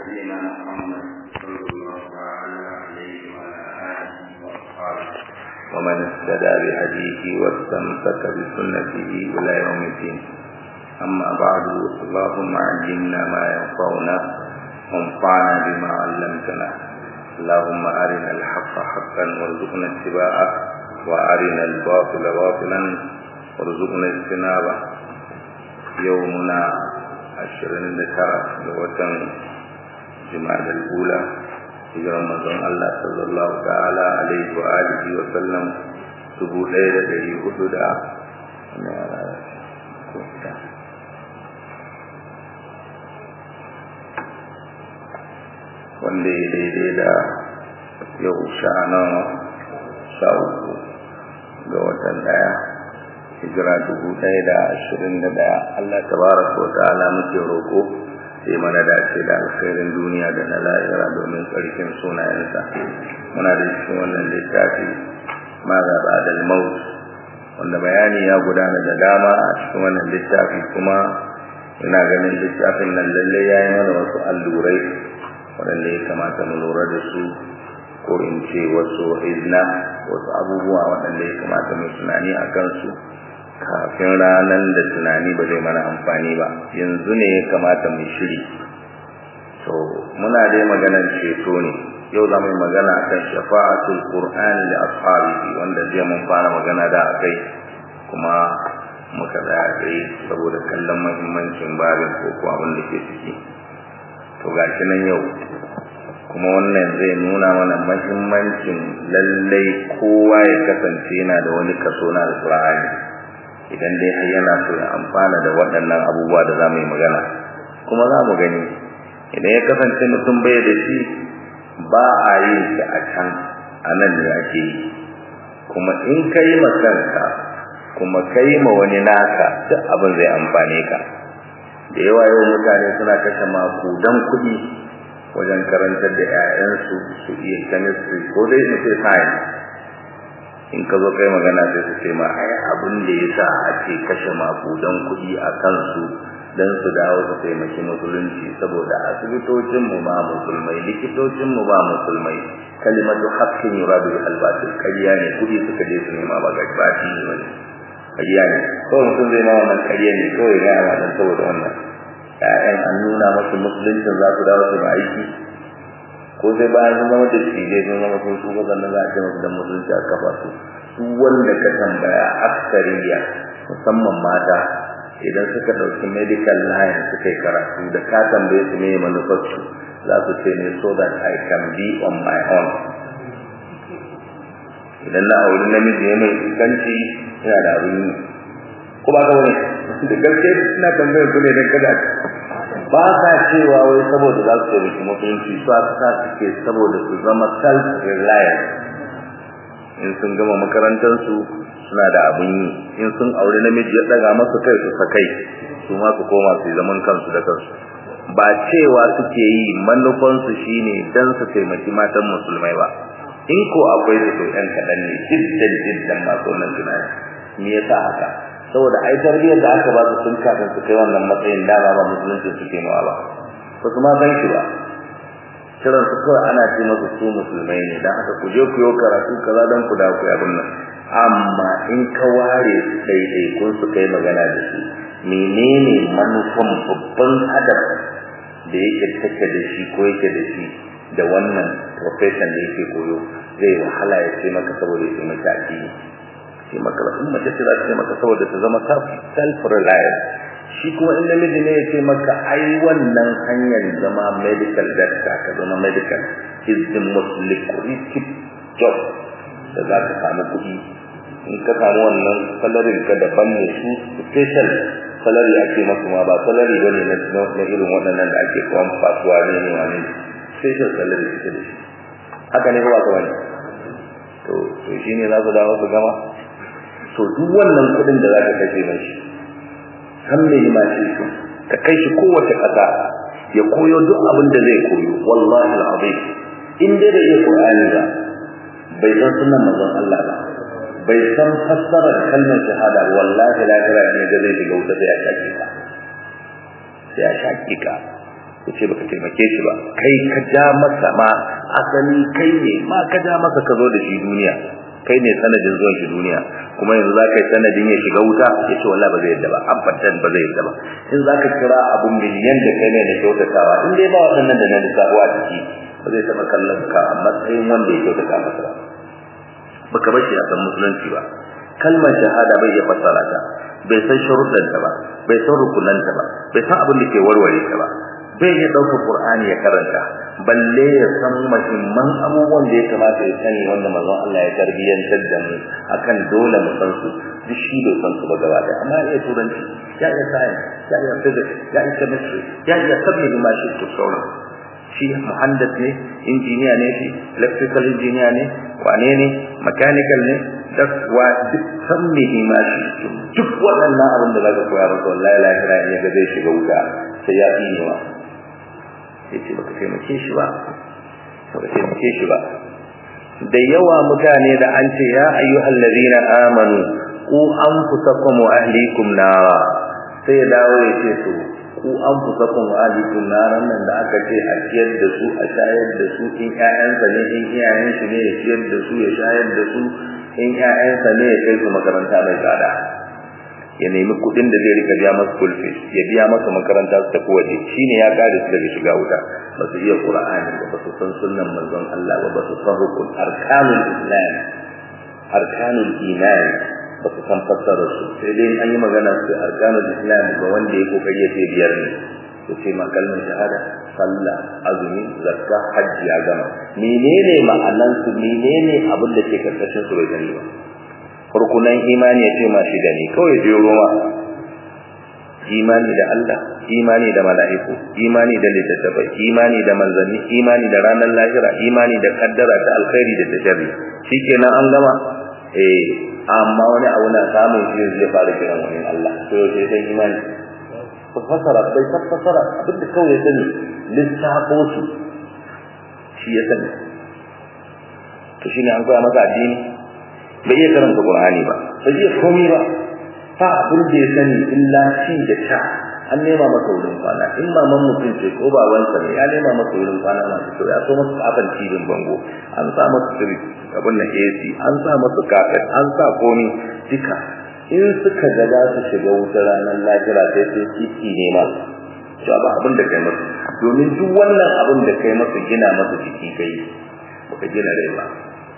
نبينا محمد صلى الله تعالى عليه وعلى آله وأصحابه ومن اهتدى بهديه واستمسك بسنته إلى يوم الدين أما بعد اللهم علمنا ما ينفعنا وانفعنا بما علمتنا اللهم أرنا الحق حقا وارزقنا اتباعه وأرنا الباطل باطلا وارزقنا اجتنابه يومنا ashirin da tara ga watan jimadar ula hijiran mazan Allah sallallahu ta'ala alaihi wa alihi wa sallam dubu ɗaya da ɗari hudu da wanda ya daidai da yau sha nawa sha uku ga watan ɗaya hijira dubu ɗaya da ashirin da ɗaya Allah tabaraka wa ta'ala muke roƙo sai mana dace da alkhairin duniya da na lahira domin tsarkin sunayensa muna da cikin wannan littafi ma ga ba'dal maut wanda bayani ya gudana da dama a cikin wannan littafi kuma ina ganin littafin nan lalle ya yi mana wasu allurai waɗanda ya kamata mu lura da su ko in ce wasu izna wasu abubuwa waɗanda ya kamata mu tunani a kansu kafin ranar da tunani ba zai mana amfani ba yanzu ne ya kamata mu shiri to muna dai maganar ceto ne yau za mu yi magana akan shafa'atul qur'ani da ashabihi wanda jiya mun fara magana da akai kuma muka tsaya kai saboda kallon muhimmancin babin ko ko abin da ke ciki to gashi nan yau kuma wannan zai nuna mana muhimmancin lallai kowa ya kasance yana da wani kaso na alqur'ani idan dai har yana so ya amfana da waɗannan abubuwa da za mu yi magana kuma za mu gani idan ya kasance mutum bai da shi ba a yi shi a can a nan ne ake yi kuma in ka yi ma kanka kuma ka yi ma wani naka duk abin zai amfane ka da yawa yau mutane suna kashe makudan kuɗi wajen karantar da 'ya'yansu su iya chemistry ko dai su ce science in ka zo kai magana sai su ce ma ai abin da ya sa ake kashe makudan kuɗi a kansu don su dawo su taimaki musulunci saboda asibitocinmu ba musulmai likitocinmu ba musulmai kalimatu haqqin yuradu bil batil kariya ne kuɗi suka je su nema ba gabaci ne wani kariya ne ko mutum zai ma wannan kariya ne kawai ga yawa dan saboda wannan ƴaƴan an nuna masu musuluncin za su dawo su ba aiki ko sai bayan sun zama da shi dai sun zama sun su sannan za a ce masu dan musulunci a kafa su su wanda ka tambaya aksariya musamman mata idan suka ɗauki medical line suka yi karatu da ka tambaye su ne manufarsu za su ce ne so that I can be on my own idan na auri namiji ne mai iskanci yana da abin yi ko ba ka wani da gaske suna tambayar ku ne don kada ba sa cewa wai saboda za su taimaki mutunci su aka sa suke saboda su zama self reliant in sun gama makarantarsu suna da abin yi in sun aure namiji ya daga masu kai su sakai su ma su koma su zaman kansu da kansu ba cewa suke yi manufansu shine dan su taimaki matan musulmai ba in ko akwai su to ɗan kaɗan ne jiddan jiddan masu wannan tunani me yasa haka saboda ai tarbiyyar da aka ba su sun kafin su kai wannan matsayin dama ba musulunci suke mawa ba ba su ma san shi ba kiran su kawai ana ce masu su musulmai ne dan haka ku je ku yi karatu kaza dan ku da ku yi abin nan amma in ka ware su daidai kun su kai magana da su menene manufan babban hadaf da yake take da shi ko yake da shi da wannan profession da yake koyo zai wahala ya ce maka saboda ya taimaki addini ce maka in mace ce za ta ce maka saboda ta zama self reliant shi kuma in namiji ne ya ce maka ai wannan hanyar zama medical doctor ka zama medical is the most lucrative job da za ka samu kuɗi in ka samu wannan salarin ka daban ne su special salari ake masu ma ba salari ba ne na irin waɗannan da ake kawan fasuwa ne ne wani special salari suke da shi haka ne ba ka wani to to shi ne za su dawo su gama to duk wannan kuɗin da za ka kashe mai shi kan me ma shi ka kai shi kowace ƙasa ya koyo duk abin da zai koyo wallahi al'azim in dai da iya qur'ani ba bai san sunan manzon Allah ba bai san fassarar kalmar shahada wallahi lahira ne da zai shiga wuta sai ya shaki ka sai ya shaki ka yace baka taimake shi ba kai ka ja masa ma asali kai ne ma ka ja masa ka zo da shi duniya kai ne sanadin zuwan shi duniya kuma yanzu za ka yi sanadin ya shiga wuta ya ce wallahi ba zai yadda ba abadan ba zai yadda ba in za ka kira abun miliyan da kai ne da kyautatawa in dai ba waɗannan da na lissafo a ciki ba zai taɓa kallon ka a matsayin wanda ya kyautata masa ba baka bar shi a san musulunci ba kalmar shahada bai iya fassara ta bai san sharuɗanta ba bai san rukunanta ba bai san abin da ke warware ta ba bai iya ɗauka Qur'ani ya karanta balle ya san muhimman abubuwan da ya kamata ya sani wanda manzon Allah ya tarbiyyantar da mu akan dole mu san su duk shi bai san su ba gaba da amma ya turanci ya iya science ya iya physics ya iya chemistry ya iya sabbi ma shi to sauran shi muhandis ne injiniya ne shi electrical engineer ne wane ne mechanical ne duk wa duk san me ma shi duk waɗannan abin da zaka koya maka wallahi lahira ne ga zai shiga wuta sai ya yi ne wa yace baka taimake shi ba baka taimake shi ba da yawa mutane da an ce ya ayyuhal ladina amanu ku anfusakum wa ahlikum nara sai ya dawo ya ce to ku anfusakum wa ahlikum naran nan da aka ce a ciyar da su a shayar da su in ƴaƴansa ne in iyayen shi ne ya ciyar da su ya shayar da su in ƴaƴansa ne ya kai su makaranta mai tsada ya nemi kuɗin da zai rika biya masa school fees ya biya masa makaranta su tafi waje shine ya kare su daga shiga wuta ba su iya qur'ani ba ba su san sunnan manzon Allah ba ba su san rukun arkanul islam arkanul iman ba su san fassara su sai dai an yi magana su arkanul islam ga wanda ya kokari ya ce biyar ne to ce ma kalmar shahada sallah azumi zakka hajji ya gama menene ma'anan su menene abin da ke karkashin su bai sani ba rukunan imani ya ce ma shi da ne kawai je roma imani da Allah imani da mala'iku imani da littattafai imani da manzanni imani da ranar lahira imani da kaddara ta alkhairi da tasharri shikenan an gama eh amma wani abu na samun shi zai fara kiran wani Allah to sai sai imani fasara bai fasara abinda kawai ya sani lissafo su shi ya sani to shine an koya masa addini bai iya karanta Qur'ani ba bai iya komai ba fa abin da ya sani illa shi da sha an nema masa wurin kwana in maman mutum ce ko babansa ne ya nema masa wurin kwana masu kyau ya so masa kafan cibin bango an sa masa sirri abin na AC an sa masa kafet an sa komi duka in suka ga za su shiga wutar ranar lahira sai sai titi ne ma to ba abin da kai masa domin duk wannan abin da kai masa gina masa jiki kai baka gina rai ba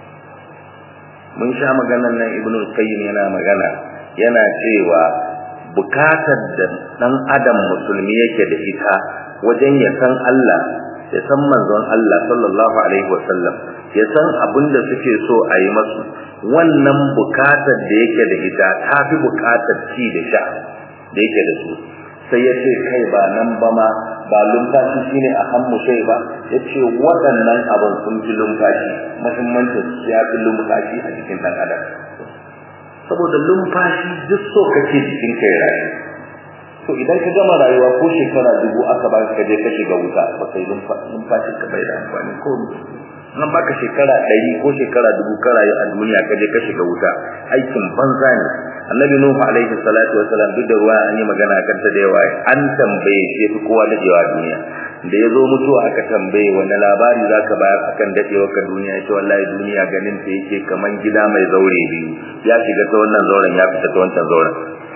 mun sha maganar nan ibnu qayyim yana magana yana cewa bukatar da dan adam musulmi yake da ita wajen ya san Allah ya san manzon Allah sallallahu alaihi wasallam ya san abin da suke so a yi masu wannan bukatar da yake da ita ta fi bukatar ci da sha da yake da su sai ya ce kai ba nan ba ma ba lumfashi shine a hannu shai ba ya ce waɗannan abin sun fi lumfashi muhimmancin ya fi lumfashi a jikin ɗan adam saboda lumfashi duk so kake jikin kai rayu to idan ka gama rayuwa ko shekara dubu aka ba ka je ka shiga wuta ba kai lumfashi ka bai da amfani ko nan baka shekara ɗari ko shekara dubu ka rayu a duniya ka je ka shiga wuta aikin banza ne annabi nuhu alaihi salatu wasalam duk da ruwa an yi magana kan ta da yawa an tambaye shi fi kowa dadewa a duniya da ya zo mutuwa aka tambaye wani labari za ka bayar akan dadewa ka duniya ya ce wallahi duniya ganin ta yake kaman gida mai zaure biyu ya shiga ta wannan zauren ya fita ta wancan zauren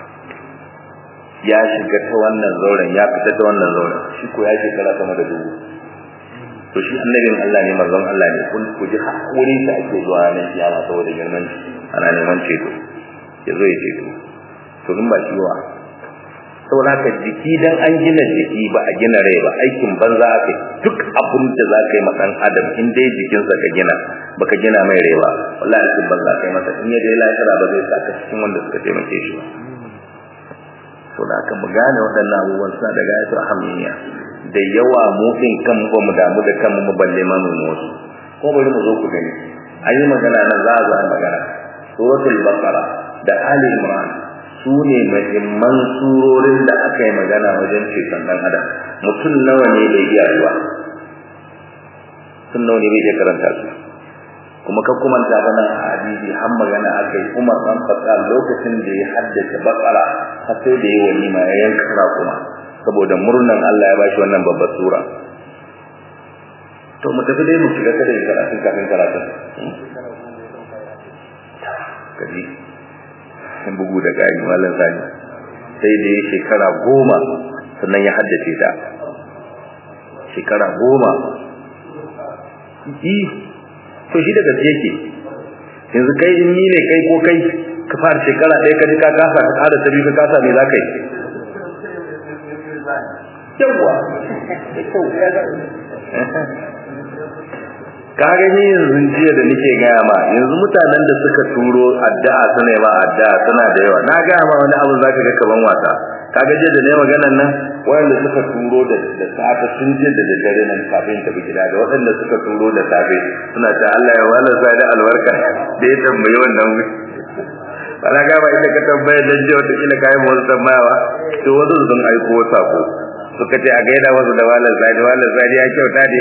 ya shiga ta wannan zauren ya fita ta wannan zauren shi ko ya shekara sama da dubu to shi annabin Allah ne manzon Allah ne kun ku ji wurin da ake zuwa ranar kiyama saboda girman shi ana neman ceto ya zo ya ceto to in ba shi wa saboda haka jiki dan an gina jiki ba a gina rai ba aikin banza aka duk abin da za ka yi ma dan adam in dai jikinsa ka gina baka gina mai rai ba wallahi aikin banza kai masa in ya dai lafiya ba zai saka cikin wanda suka taimake shi ba saboda haka mu gane waɗannan abubuwan suna da gayatu ahammiya da yawa mu din kan ba mu damu da kanmu mu balle ma mu wasu ko bari mu zo ku gani ayi magana nan za a zo magana suratul baqara da ali imran su ne muhimman surorin da aka yi magana wajen ceton dan adam mutum nawa ne bai iya zuwa sun nawa ne bai iya karanta su kuma ka kuma ta bana a hadisi har magana aka yi umar dan fata lokacin da ya haddace baqara har sai da ya walima ya yanka kuma saboda murnan Allah ya bashi wannan babbar sura to mu tafi dai mu shiga kada karatun kafin karatun kaji bugu da gani mallan sani sai da ya shekara goma sannan ya haddace ta shekara goma yi to shi daga yake yanzu kai in ni ne kai ko kai ka fara shekara ɗaya ka ji ka kasa ka ƙara ta biyu ka kasa me za ka yi yawwa ka gani yanzu jiya da nake gaya ma yanzu mutanen da suka turo addu'a suna ma addu'a suna da yawa na gaya ma wani abu zaka ga kaman wasa kaga jiya da ne maganan nan wanda suka turo da da safe sun je da dare nan kafin tafi gida da waɗanda suka turo da safe suna ta Allah ya wala sa da albarka da ya tambayi wannan bala ga ba ita ka tambaya dan jiya wata kila kai mu tambayawa to wasu sun aiko sako suka ce a gaida wasu da wala zadi wala zadi ya kyauta ne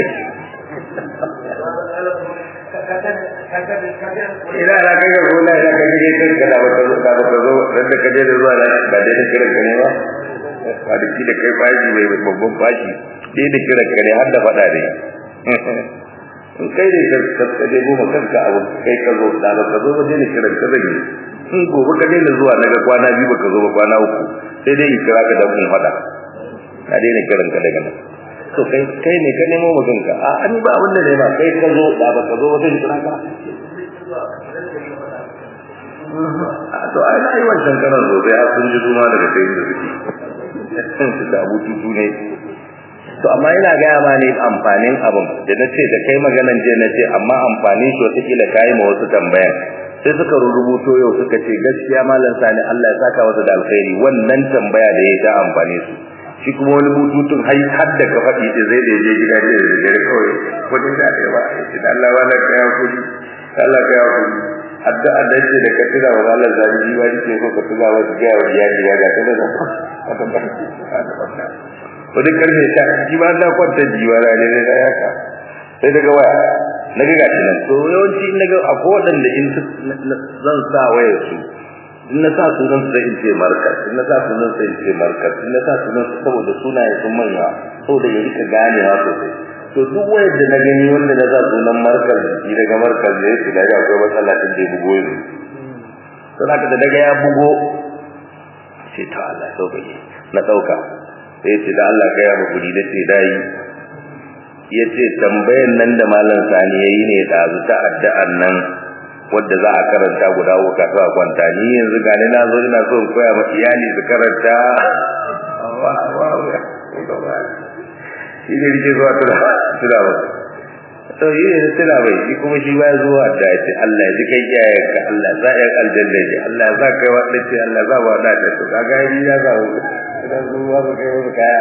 ina na kaga gona ina kaga dai kan kada ba zo ka ba zo dan da kaje da zuwa nan ba dai da kiran kane ba ba da da kai bashi mai babban bashi dai da kiran kane har da fada dai in kai dai ka ka dai goma kanka abu kai ka zo da ba ka zo ba dai da kiran ka zai in gobe ka dai zuwa naga kwana biyu ba ka zo ba kwana uku sai dai kira ka da mun fada ka dai kiran ka daga nan to kai kai ne ka nemo mutum ka a ani ba wanda ne ba kai ka zo da ba ka zo wata kira ka a to ai na yi wancan karan zo bai har sun ji suma daga kai da suke da abu tutu ne to amma ina gaya ma ne amfanin abin da na ce da kai maganan je na ce amma amfanin shi wata kila kayi ma wasu tambayan sai suka rubuto yau suka ce gaskiya malam sani Allah ya saka wasu da alkhairi wannan tambaya da ya ta amfane su shi kuma wani bututun hai har da ka faɗi da zai da je gida da dare kawai kudin da ya ba ya ce Allah wala ka ya kudi Allah ka ya kudi adda adda ce da ka tura wa Allah zai ji wani ke so ka tura wa ga wa ya ji ga ta da wata ba wani karfe ta ji ba da kwanta ji wa ne ne da yaka sai daga waya na ga gashi nan to yawanci in naga akwai wadanda in zan sa wayar su in na sa sunan su sai in ce markas in na sa sunan sai in ce markas in na sa sunan su saboda sunaye sun manya saboda ya rika ganewa sosai to duk wayar da na gani wanda na sa sunan markas shi daga markas da ya shiga ga akwai matsala din da ya bugo yanzu to haka da daga ya bugo ce ta Allah sauƙaƙe na ɗauka sai ya ce da Allah ka yaba kuɗi da ce dai ya ce tambayan nan da malam sani ya yi ne ɗazu ta addu'an nan wadda za a karanta guda uku kafin a kwanta ni yanzu gani na zo ina so in koya ma iyali su karanta shi ne rike zuwa tuna tuna ba to yi ne tuna bai shi kuma shi ba zuwa da ya ce Allah ya ji kai iyayen ka Allah za ya aljanna ji Allah za kai wadda ce Allah za ba da ta to kaga yi ya za ku idan zuwa su kai wasu kaya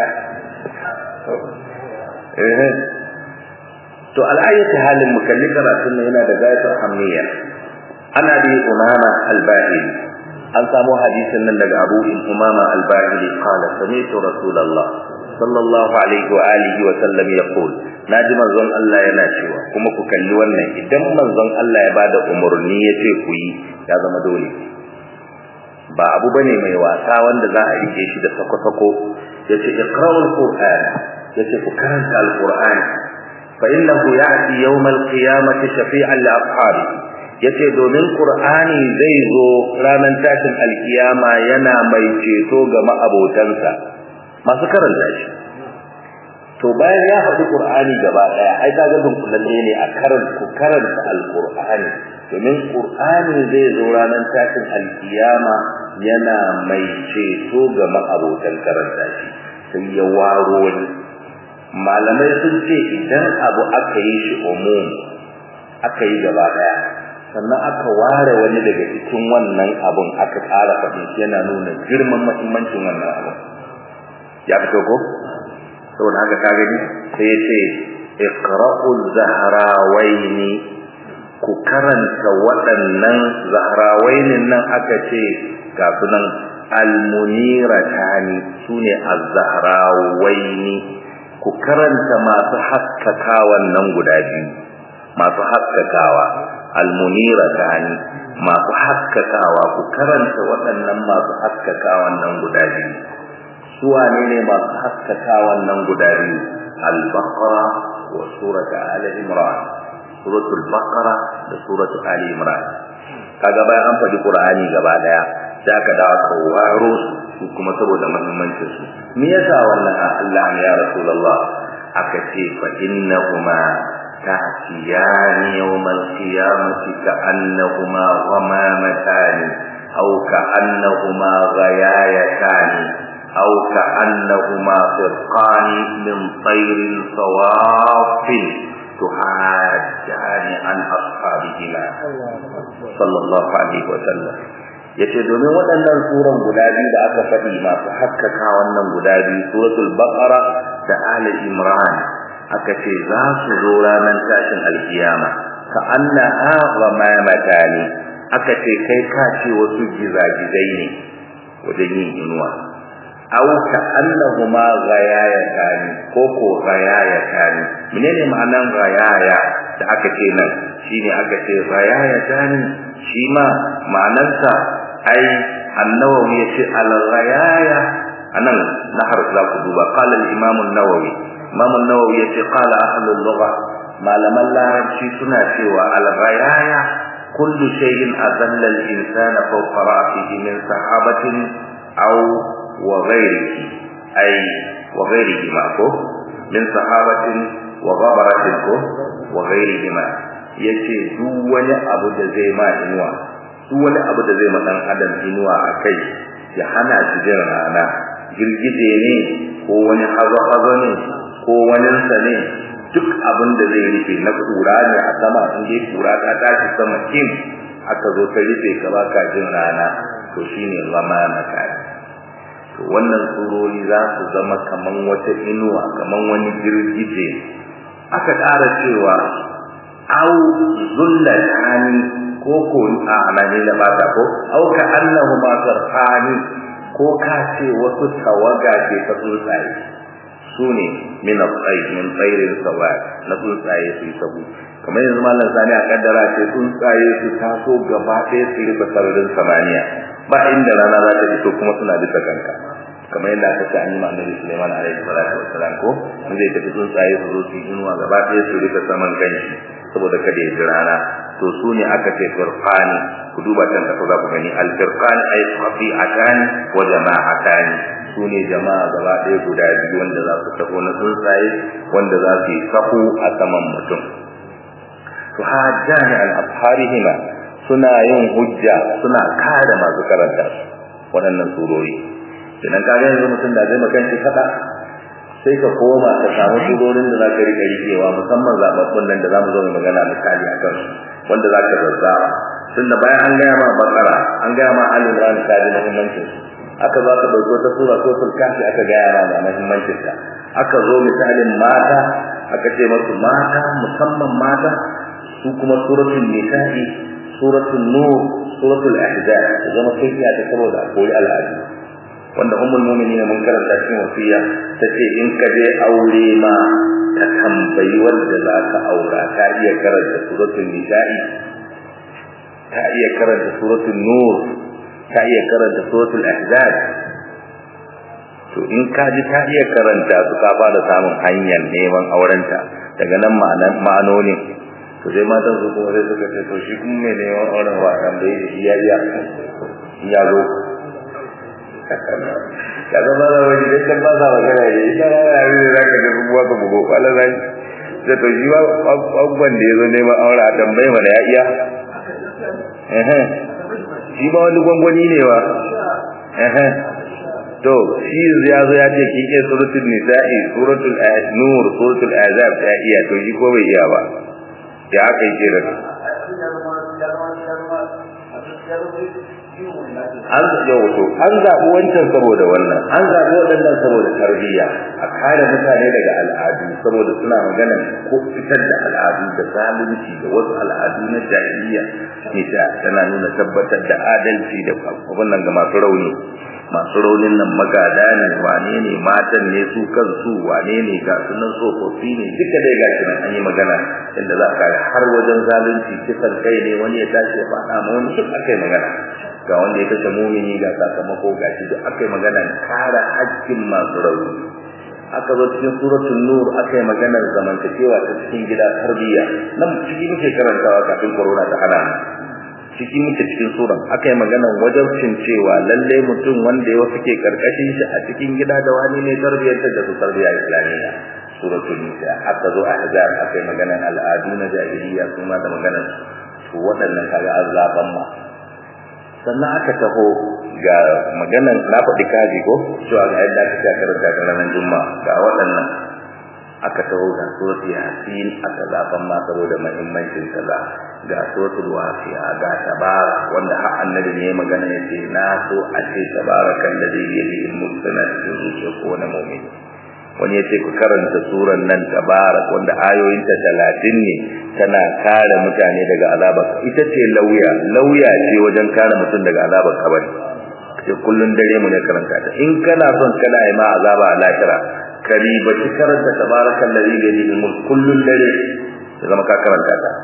eh to al'ayyati halin mukalli karatun yana da gayatar hamniya ana bi umama al-bahili an samu hadisin nan daga Abu Umama al-Bahili qala sami'tu Rasulullah sallallahu alaihi wa alihi wa sallam yaqul naji manzon Allah yana cewa kuma ku kalli wannan idan manzon Allah ya bada umurni yace ku yi ya zama dole ba abu bane mai wasa wanda za a rike shi da sako-sako yace iqra'ul qur'an yace ku karanta al-qur'an fa innahu ya'ti yawm al-qiyamati shafi'an li ashabihi yace domin qur'ani zai zo ranar tashin alkiyama yana mai ceto ga ma'abotansa masu karanta shi to bayan ya faɗi qur'ani gaba daya ai kaga dun kullalle ne a karanta ku karanta alqur'ani domin qur'ani zai zo ranar tashin alkiyama yana mai ceto ga ma'abotan karanta shi sai ya waro wani malamai sun ce idan abu aka yi shi umum aka yi gaba daya sannan aka ware wani daga cikin wannan abun aka ƙara faɗin shi yana nuna girman muhimmancin wannan abun ya fito ko saboda haka ka gani sai ya ce iqra'ul zahrawaini ku karanta waɗannan zahrawainin nan aka ce ga sunan almuniratani sune az-zahrawaini ku karanta masu haskakawan nan guda biyu masu haskakawa almunira tani masu haskakawa ku karanta waɗannan masu haskakawan nan guda biyu su wane ne masu haskaka wannan guda biyu al-baqara wa surat ali imran suratul baqara da suratul ali imran kaga bayan an faɗi qur'ani gaba daya sai aka dawo ka waro su kuma saboda muhimmancin su me yasa wannan Allah ya rasulullah aka ce fa innahuma ta'tiyani yawmal qiyamati ka'annahuma ghamamatan aw ka'annahuma ghayayatan aw ka'annahuma firqan min tayrin sawafin tuhajjani an ashabihima sallallahu alaihi wa sallam yace domin waɗannan suran guda biyu da aka faɗi masu haskaka wannan guda biyu suratul baqara da ali imran aka ce za su zo ranar tashin alkiyama ka anna ghamamatan aka ce kai ka ce wasu gizagizai ne wajen yin inuwa aw ka annahuma ghayayatan ko ko ghayayatan menene ma'anan ghayaya da aka ce nan shine aka ce ghayayatan shi ma ma'anarsa ai annawawi yace al-ghayaya anan nahar za ku duba qala al-imam an-nawawi imam an-nawawi yace qala ahlul lugha malaman larabci suna cewa al-ghayaya kullu shay'in azalla al-insana fawqa ra'sihi min sahabatin aw wa ghayrihi ay wa ghayrihi ma ko min sahabatin wa ghabaratin ko wa ghayrihi ma yace duk wani abu da zai ma inuwa duk wani abu da zai ma dan adam inuwa akai ya hana shi jin rana girgije ne ko wani hazo-hazo ne ko wani sa ne duk abin da zai rufe na kura ne a sama in dai kura ta tashi sama kin aka zo ta rufe ka baka jin rana to shine zama makari to wannan surori za su zama kaman wata inuwa kaman wani girgije aka ƙara cewa au zullatani ko ko a anani da bata ko au ka annahu ma sarfani ko ka ce wasu tawaga ce ta tsuntsaye su ne min al-tsayi min tsairin sawa na tsuntsaye su yi sabu kamar yanzu mallan sani a kaddara ce tsuntsaye su taso gaba ɗaya su rufe sararin samaniya ba inda rana za ta fito kuma suna bisa kanka kamar yadda aka ce an yi annabi Sulaiman alaihi salatu wassalam ko in zai tafi tsuntsaye su zo su yi inuwa gaba ɗaya su rufe saman kanshi saboda kada ya ji rana to su ne aka ce firqani ku duba can da za ku gani al firqan ay qafi'atan wa jama'atan su ne jama'a gaba ɗaya guda biyu wanda za su tafi na tsuntsaye wanda za su yi sahu a saman mutum to hajjani al asharihima suna yin hujja suna kare masu karanta waɗannan surori idan ka ga yanzu mutum da zai makanci fada sai ka koma ka samu surorin da zaka rika rikewa musamman zababbun nan da zamu zo mu magana misali akan su wanda zaka zazzaba tunda bayan an gaya ma bakara an gaya ma ali imran ka ji muhimmancin aka za ka dauko ta sura ko kafi aka gaya ma da muhimmancin ta aka zo misalin mata aka ce masu mata musamman mata su kuma suratul nisa'i suratul nur suratul ahzab zama sai ta saboda akwai al'adu wanda ummul mu'minin mun karanta cikin wasiya tace in ka je aure ma ka tambayi wanda za ka aura ka iya karanta suratul nisa'i ka iya karanta suratul nur ka iya karanta suratul ahzab to in ka ji ka iya karanta su ka fara samun hanyar neman aurenta daga nan ma'anan ma'anonin to sai matan su kuma sai suka ce to shi kuma mai neman auren wa kan bai iya iya ya zo ka zama da wani da kan ba sa magana ne ita ba ya yi za ka tafi buwa ka bugo kwala zai da to shi ba abubuwan da ya zo neman aure a tambayi mana ya iya shi ba wani gwangwani ne ba to shi ya zo ya ce kin iya suratul nisa'i suratul nur suratul azab ya iya to shi ko bai iya ba ya aka yi da an yau to an zaɓi wancan saboda wannan an zaɓi waɗannan saboda tarbiyya a kare mutane daga al'adu saboda suna magana ko fitar da al'adu da zalunci da wasu al'adu na jahiliya nisa tana nuna tabbatar da adalci da abin nan ga masu rauni masu raunin nan magada ne wane ne matan ne su kansu wane ne ga sunan tsofaffi ne duka dai ga shi nan an yi magana inda za a kare har wajen zalunci kisan kai ne wani ya tashi ya faɗa ma wani duk aka yi magana ga wanda ya kashe mumini ga sakamako ga shi duk akai magana kare haƙƙin masu rauni aka zo cikin suratul nur aka yi maganar zamantakewa ta cikin gida tarbiyya nan ciki muke karantawa kafin corona ta hana ciki muke cikin suran aka yi maganar wajabcin cewa lalle mutum wanda ya wasu ke karkashin shi a cikin gida da wani ne tarbiyyar da su tarbiyya islamiyya suratul nisa aka zo ahzab aka yi maganar al'adu na jahiliya kuma da maganar to waɗannan kaga azaban ma sannan aka taho ga maganan na faɗi kaji ko cewa ga yadda aka karanta ga ranar juma'a ga waɗannan aka taho ga suratul yasin aka zaban ma saboda muhimmancin kaza ga suratul waqi'a ga tabara wanda har annabi ne magana yace na so a ce tabarakan da zai yi mulkana cikin zuciya ko wani mu'min wani yace ku karanta suran nan tabarak wanda ayoyinta 30 ne tana kare mutane daga azabar ita ce lauya lauya ce wajen kare mutum daga azabar kabari sai kullun dare mu ne karanta ta in kana son kana yi ma azaba a lahira kari ba ki karanta tabarakal ladhi bi yadihi mulk kullun dare ya zama ka karanta ta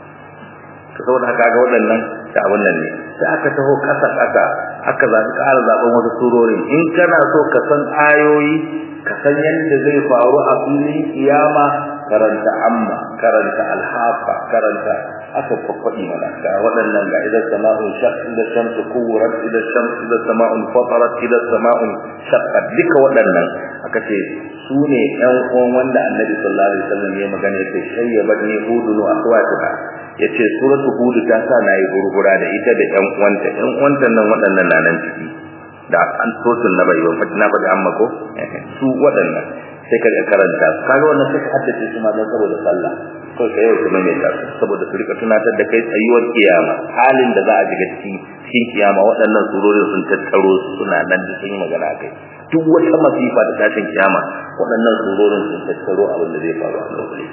to saboda haka ga waɗannan da abun nan ne sai aka taho kasa kasa aka zaɓi ƙara zaɓen wasu surorin in kana so ka san ayoyi ka san yadda zai faru a filin kiyama karanta amma karanta alhafa karanta aka kwakwaɗi mana ga waɗannan ga idan sama'un shaq idan shamsu kuwurat idan shamsu idan sama'un fatarat idan sama'un shaqqat duka waɗannan aka ce su ne ƴan uwan wanda annabi sallallahu alaihi wasallam ya magana yace shayyabat ni hudun wa akhwatuha yace suratu hud ta sa nayi gurgura da ita da ƴan uwanta ƴan uwanta nan waɗannan na nan ciki da an sosun na bai ba na faɗi amma ko su waɗannan sai ka karanta kaga wannan sai ka haddace su ma don saboda sallah ko sai yau kuma mai ta saboda su rika tunatar da kai tsayuwar kiyama halin da za a shiga cikin cikin kiyama waɗannan surorin sun tattaro su suna nan da sun yi magana kai duk wata masifa da tashin kiyama waɗannan surorin sun tattaro abin da zai faru a lokacin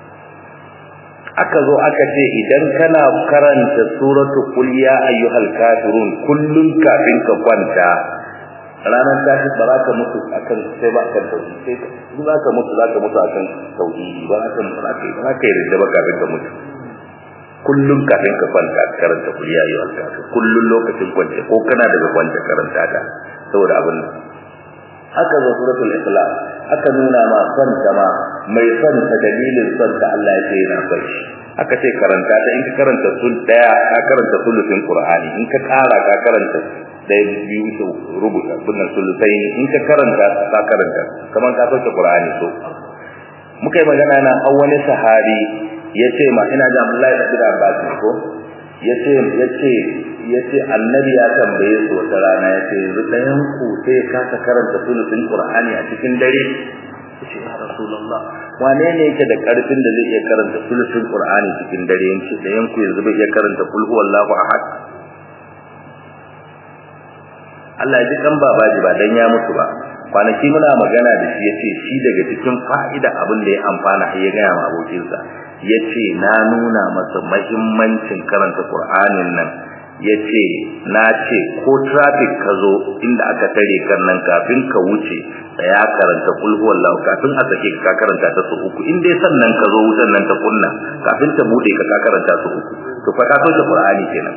aka zo aka ce idan kana karanta suratu qul ya ayyuhal kafirun kullun kafin ka kwanta ranar tashi ba za ka mutu akan sai ba kan tauhidi sai in za ka mutu za ka mutu akan tauhidi ba za ka mutu za ka yi ba za ka yi rinda ba kafin ka mutu kullun kafin ka kwanta karanta qul ya ayyuhal kafirun kullun lokacin kwance ko kana daga kwance karanta ta saboda abin nan aka zo suratul ikhlas aka nuna ma son ta ma mai son ta dalilin son ta Allah ya ce yana son shi aka ce karanta ta in ka karanta sul daya ka karanta sulusin qur'ani in ka kara ka karanta dai biyu su rubuta bunnan sulusai in ka karanta ka karanta kamar ka sauke qur'ani so muka yi magana na an wani sahabi yace ma ina da Abdullahi ibn Abbas ko yace yace yace annabi ya tambaye su wata rana yace yanzu dayan ku sai ka karanta sulusin qur'ani a cikin dare yace ya rasulullah wane ne yake da karfin da zai iya karanta sulusin qur'ani cikin dare yace dayan ku yanzu bai iya karanta kul huwallahu ahad Allah ya ji kan babaji ba dan ya mutu ba kwanaki muna magana da shi yace shi daga cikin fa'ida abin da ya amfana har ya gaya ma abokinsa yace na nuna masa muhimmancin karanta qur'anin nan yace na ce ko traffic ka zo inda aka tare kan nan kafin ka wuce tsaya karanta kul huwallahu kafin a sake ka karanta ta su uku in dai sannan ka zo wutan nan ta kunna kafin ta bude ka karanta su uku to fa ka soke qur'ani kenan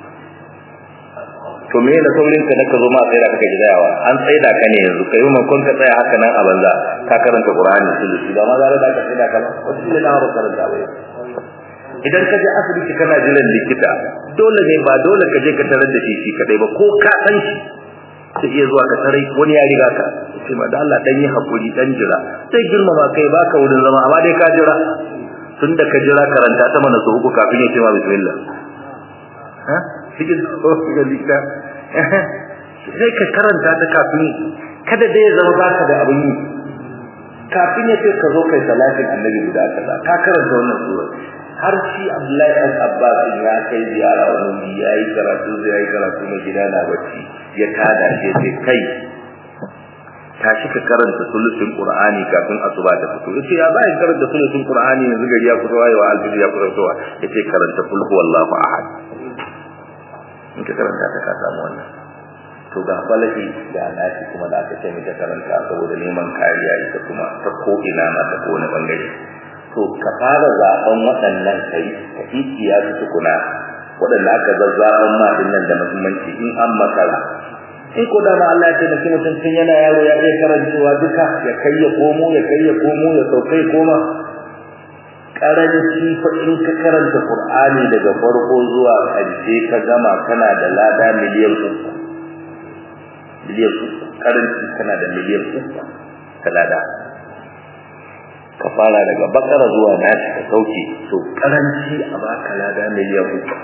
to me da saurin ka naka zo ma sai da kake gidayawa an tsaida ka ne yanzu kai mun kun ka tsaya haka nan a banza ka karanta qur'ani sulusi ba ma za da ka tsaida ka ba wasu ne na ba karanta ba idan ka je asibiti kana jiran likita dole ne ba dole ka je ka tarar da shi shi kadai ba ko ka san shi sai iya zuwa ka tarai wani ya riga ka sai ma da Allah dan yi hakuri dan jira sai girmama kai baka wurin zama amma dai ka jira tunda ka jira karanta ta mana su uku kafin ya ce ma bismillah ha cikin ga likita sai ka karanta ta kafin kada dai ya zama baka da abin yi kafin ya ce ka zo kai salatin annabi guda kaza ka karanta wannan sura har shi Abdullahi ɗan Abbas ya kai ziyara wani wuri ya yi karatu zai yi karatu mai gida na bacci ya tada shi sai kai tashi ka karanta sulusun Qur'ani kafin asuba ta fito yace ya za ka karanta sulusun Qur'ani yanzu gari ya fito wayewa alfiji ya fito towa yace karanta kul huwallahu ahad in ka karanta ta ka samu wannan to ga falaki da nasi kuma da aka ce mai karanta saboda neman kariya ita kuma ta ko ina ma ta ko wani bangare to ka fara zaben waɗannan kai ka ikiya su tukuna waɗanda aka zazzaban ma din nan da muhimmanci in an makara in ko da ma Allah ya taimaki mutum tun yana yaro ya iya karancewa duka ya kai ya komo ya kai ya komo ya saukai koma karanci fa in ka karanta Qur'ani daga farko zuwa ƙarshe ka gama kana da lada miliyan uku miliyan uku karanci kana da miliyan uku ka lada ka fara daga bakara zuwa nashi ka sauke to karanci a baka lada miliyan uku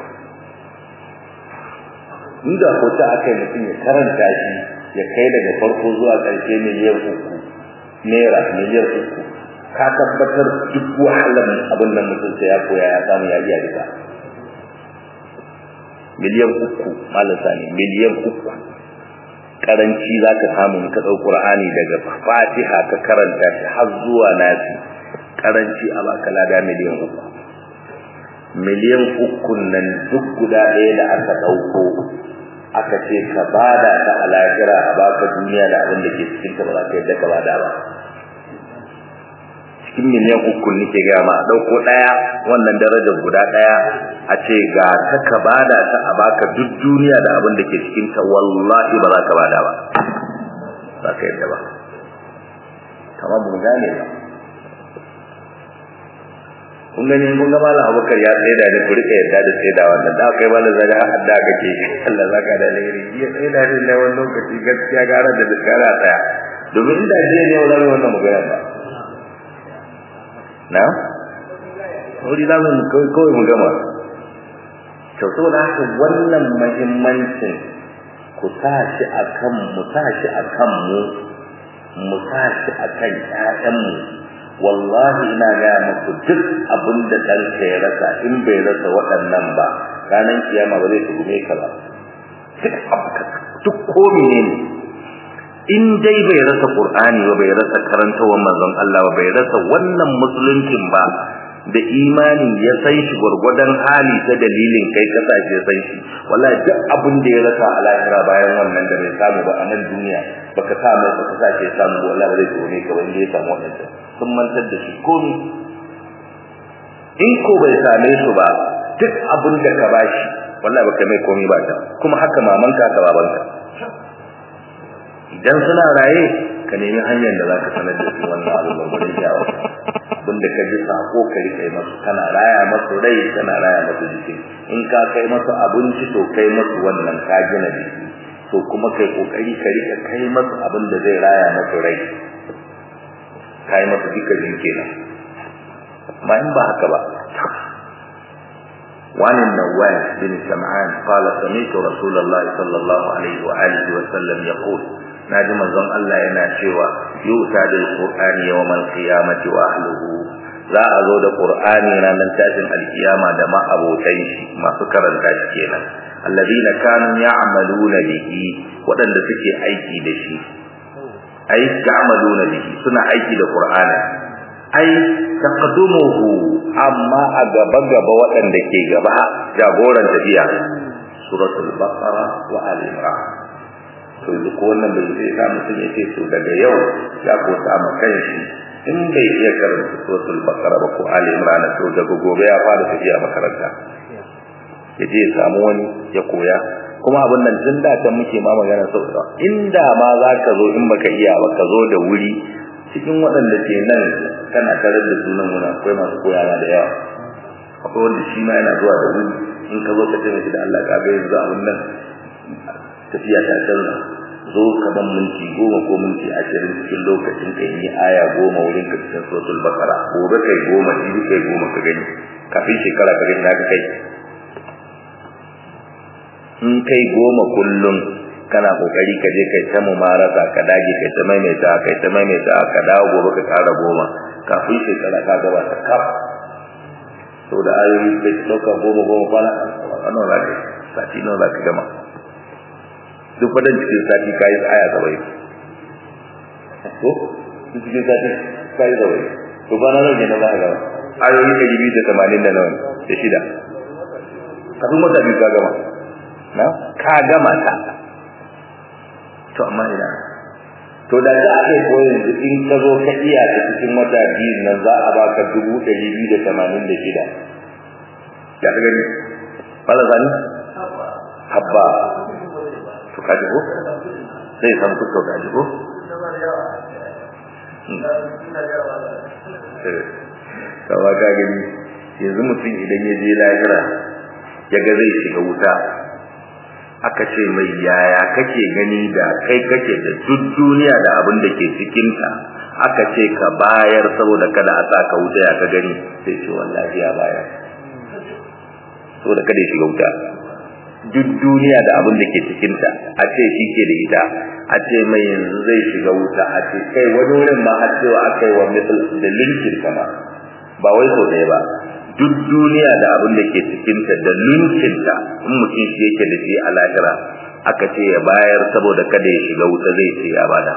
inda ko ta akai mutum ya karanta shi ya kai daga farko zuwa ƙarshe miliyan uku naira miliyan uku ka tabbatar duk wahalar abin nan mutum sai ya koya ya samu ya iya duka miliyan uku malam sani miliyan uku karanci za ka samu ka ɗau ƙur'ani daga fatiha ka karanta shi har zuwa nasi karanci a baka lada miliyan uku miliyan uku nan duk guda ɗaya da aka ɗauko aka ce ka bada ta a lahira a baka duniya da abin da ke cikin ta ba za ka yadda ka bada ba cikin miliyan uku nake ga ma a ɗauko ɗaya wannan darajar guda ɗaya a ce ga ta ka bada ta a baka duk duniya da abin da ke cikin ta wallahi ba za ka bada ba za ka yadda ba kamar mu gane ba kun gani kun ga malam abubakar ya tsaida da ku rika yadda da tsaida wannan da kai malam zaka hadda kake Allah zaka da alheri ya tsaida da na wannan lokaci gaskiya gara da diskara tsaya domin inda je ne wannan wannan magana ba na wuri da mun kai kawai mu gama to saboda haka wannan muhimmancin ku tashi akan mu tashi akan mu mu tashi akan ƴaƴanmu wallahi ina gaya muku duk abin da ɗanka ya rasa in bai rasa waɗannan ba ranar kiyama ba zai tuhume ka ba duk duk ko ne in dai bai rasa qur'ani ba bai rasa karantawar manzon Allah ba bai rasa wannan musuluncin ba da imani ya san shi gurgudan hali ta dalilin kai kasashe san shi wallahi duk abin da ya rasa a lahira bayan wannan da bai samu ba a nan duniya baka sa mai baka sace samu wallahi ba zai tuhume ka wanda ya samu wannan sun mantar da shi komi in ko bai same su ba duk abin da ka bashi wallahi baka mai komi ba ta kuma haka mamanka ka babanka idan suna raye ka nemi hanyar da zaka sanar da su wannan abin da wani jawo abin da ka ji sako ka rika masu kana raya masu rai kana raya masu jiki in ka kai masu abinci to kai masu wannan ka gina jiki to kuma kai kokari ka rika kai masu abin da zai raya masu rai kai masa dukkan kenan ma in ba haka ba وعن النواس بن سمعان قال سمعت رسول الله صلى الله عليه وآله وسلم يقول ناجم الزم الله ينا شوى يؤتى بالقرآن يوم القيامة وأهله za a zo da Qur'ani ranar tashin alkiyama da ma'abotan shi masu karanta shi kenan alladina kanu ya'maluna bihi waɗanda suke aiki da shi ai ta'maluna bihi suna aiki da Qur'ani ai taqdumuhu amma a gaba gaba waɗanda ke gaba jagoran tafiya suratul baqara wa ali imran to duk wannan bai sai sa mutum ya ce to daga yau ya ko samu kanshi in bai iya karanta suratul baqara ba ko ali imran to daga gobe ya fara tafiya makaranta ya je samu wani ya koya kuma abin nan tun da can muke ma magana sau inda ma za ka zo in baka iya ba ka zo da wuri cikin waɗanda ke nan kana tarar da sunan wani akwai masu koyana da yawa akwai wanda shi ma yana zuwa da wuri in ka zo ka ce mai da Allah ka ga yanzu abin nan tafiya ta canza zo ka ban minti goma ko minti ashirin cikin lokacin ka yi aya goma wurin ka cikin suratul bakara gobe kai goma jibi kai goma ka gani kafin shekara ka gani ka kai in kai goma kullum kana kokari ka je kai ta mumarasa ka dage kai ta maimaita kai ta maimaita ka dawo gobe ka kara goma kafin shekara ka gaba ta kaf to da ayoyi kai ta dauka goma goma kwana wannan za ka sati nawa za ka gama duk fadan cikin sati ka yi aya sabai ko duk cikin sati ka yi sabai to kwana nawa ne na za ka gama ayoyi ɗari biyu da tamanin da nawa da shida kafin wata biyu ka gama na ka gama ta to amma ina to da za a ko yanzu in ka zo ka iya ta cikin wata biyu nan za a baka dubu ɗari biyu da tamanin da shida ya ka gani bala zani habba to kaji ko sai san ku to kaji ko kawa ka gani yanzu mutum idan ya je lahira ya ga zai shiga wuta aka ce mai yaya kake gani da kai kake da duk duniya da abin da ke cikinta aka ce ka bayar saboda kada a saka wuta ya ka gani sai ce wallahi ya bayar saboda kada ya shiga wuta duk duniya da abin da ke cikinta a ce shi ke da ita a ce mai yanzu zai shiga wuta a ce kai wani wurin ma har cewa aka yi wa misal da linkin kama ba wai sau ɗaya ba duk duniya da abin da ke cikinta da linkinta in mutum shi yake da shi a lahira aka ce ya bayar saboda kada ya shiga wuta zai ce ya bada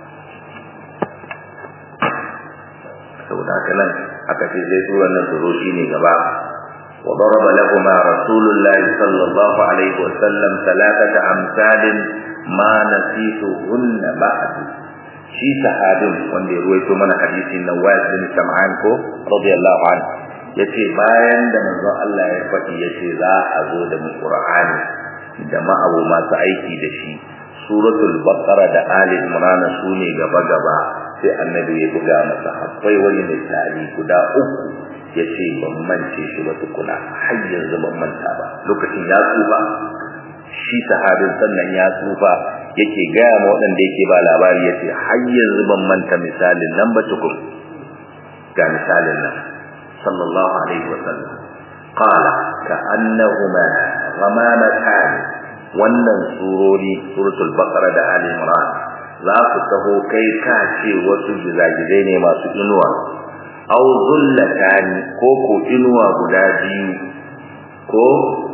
saboda haka nan aka ce zai tura nan su zo shi ne gaba وضرب لهما رسول الله صلى الله عليه وسلم ثلاثة أمثال ما نسيتهن بعد shi sahabin wanda ya ruwaito mana hadisin Nawas bin Sam'an ko radiyallahu anhu yace bayan da manzo Allah ya faɗi yace za a zo da Qur'ani da ma'abu masu aiki da shi suratul baqara da ali imran su ne gaba gaba sai annabi ya buga masa akwai wani misali guda uku yace ban mance shi ba tukuna har yanzu ban manta ba lokacin ya tsufa shi sahabin sannan ya tsufa yake gaya ma waɗanda yake ba labari yace har yanzu ban manta misalin nan ba tukun ga misalin nan sallallahu alaihi wasallam qala ka annahuma ghamamatan wannan surori suratul baqara da ali imran za su taho kai ka ce wasu gizagizai ne masu inuwa aw zullatani ko ko inuwa guda biyu ko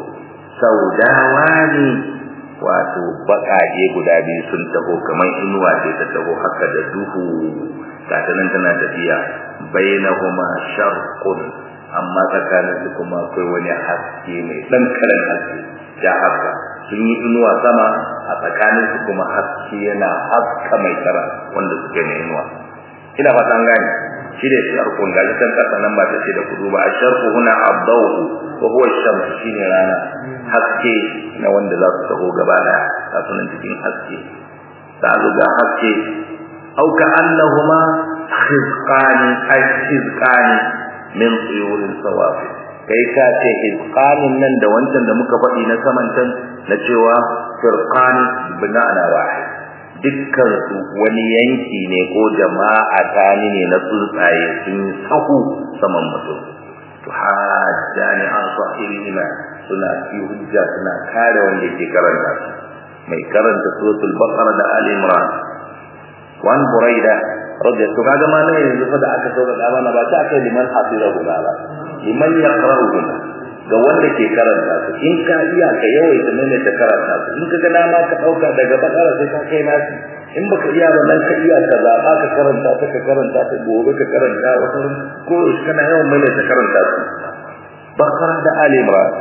saudawani wato baƙaƙe guda biyu sun taho kamar inuwa ce ta taho haka da duhu gata nan tana tafiya bainahuma sharqun amma tsakanin su kuma akwai wani haske mai dan karan haske ja haka sun yi inuwa sama a tsakanin su kuma haske yana haska mai kara wanda suke na inuwa ina fata an gane shi da sharqun ga kan kasa nan ba ta ce da kudu ba a sharqu huna abdahu wa huwa shams shine rana haske na wanda za su taho gaba daya ta sunan cikin haske ta ga haske au ka annahuma khizqani ay khizqani min tuyurin sawafi kai ka ce khizqanin nan da wancan da muka faɗi na saman can na cewa firqani bina'ana wahid dukkan su wani yanki ne ko jama'a tani ne na tsuntsaye sun yi sahu saman mutum to hajjani an sahibihima suna fi hujja suna kare wanda ke karanta su mai karanta suratul baqara da ali imran wan buraida radiyallahu to kaga ma ne yanzu fa da aka sauka da mana ba ta kai liman hafizahu ba liman yaqra'u ga wanda ke karanta su in ka iya ka yawaita ne ta karanta su in ka ga dama ka dauka daga bakara sai ka kai nasi in baka iya ba nan ka iya ka zaba ka karanta ta ka karanta ta gobe ka karanta wata ko kana yawan mai ta karanta su bakara da ali imran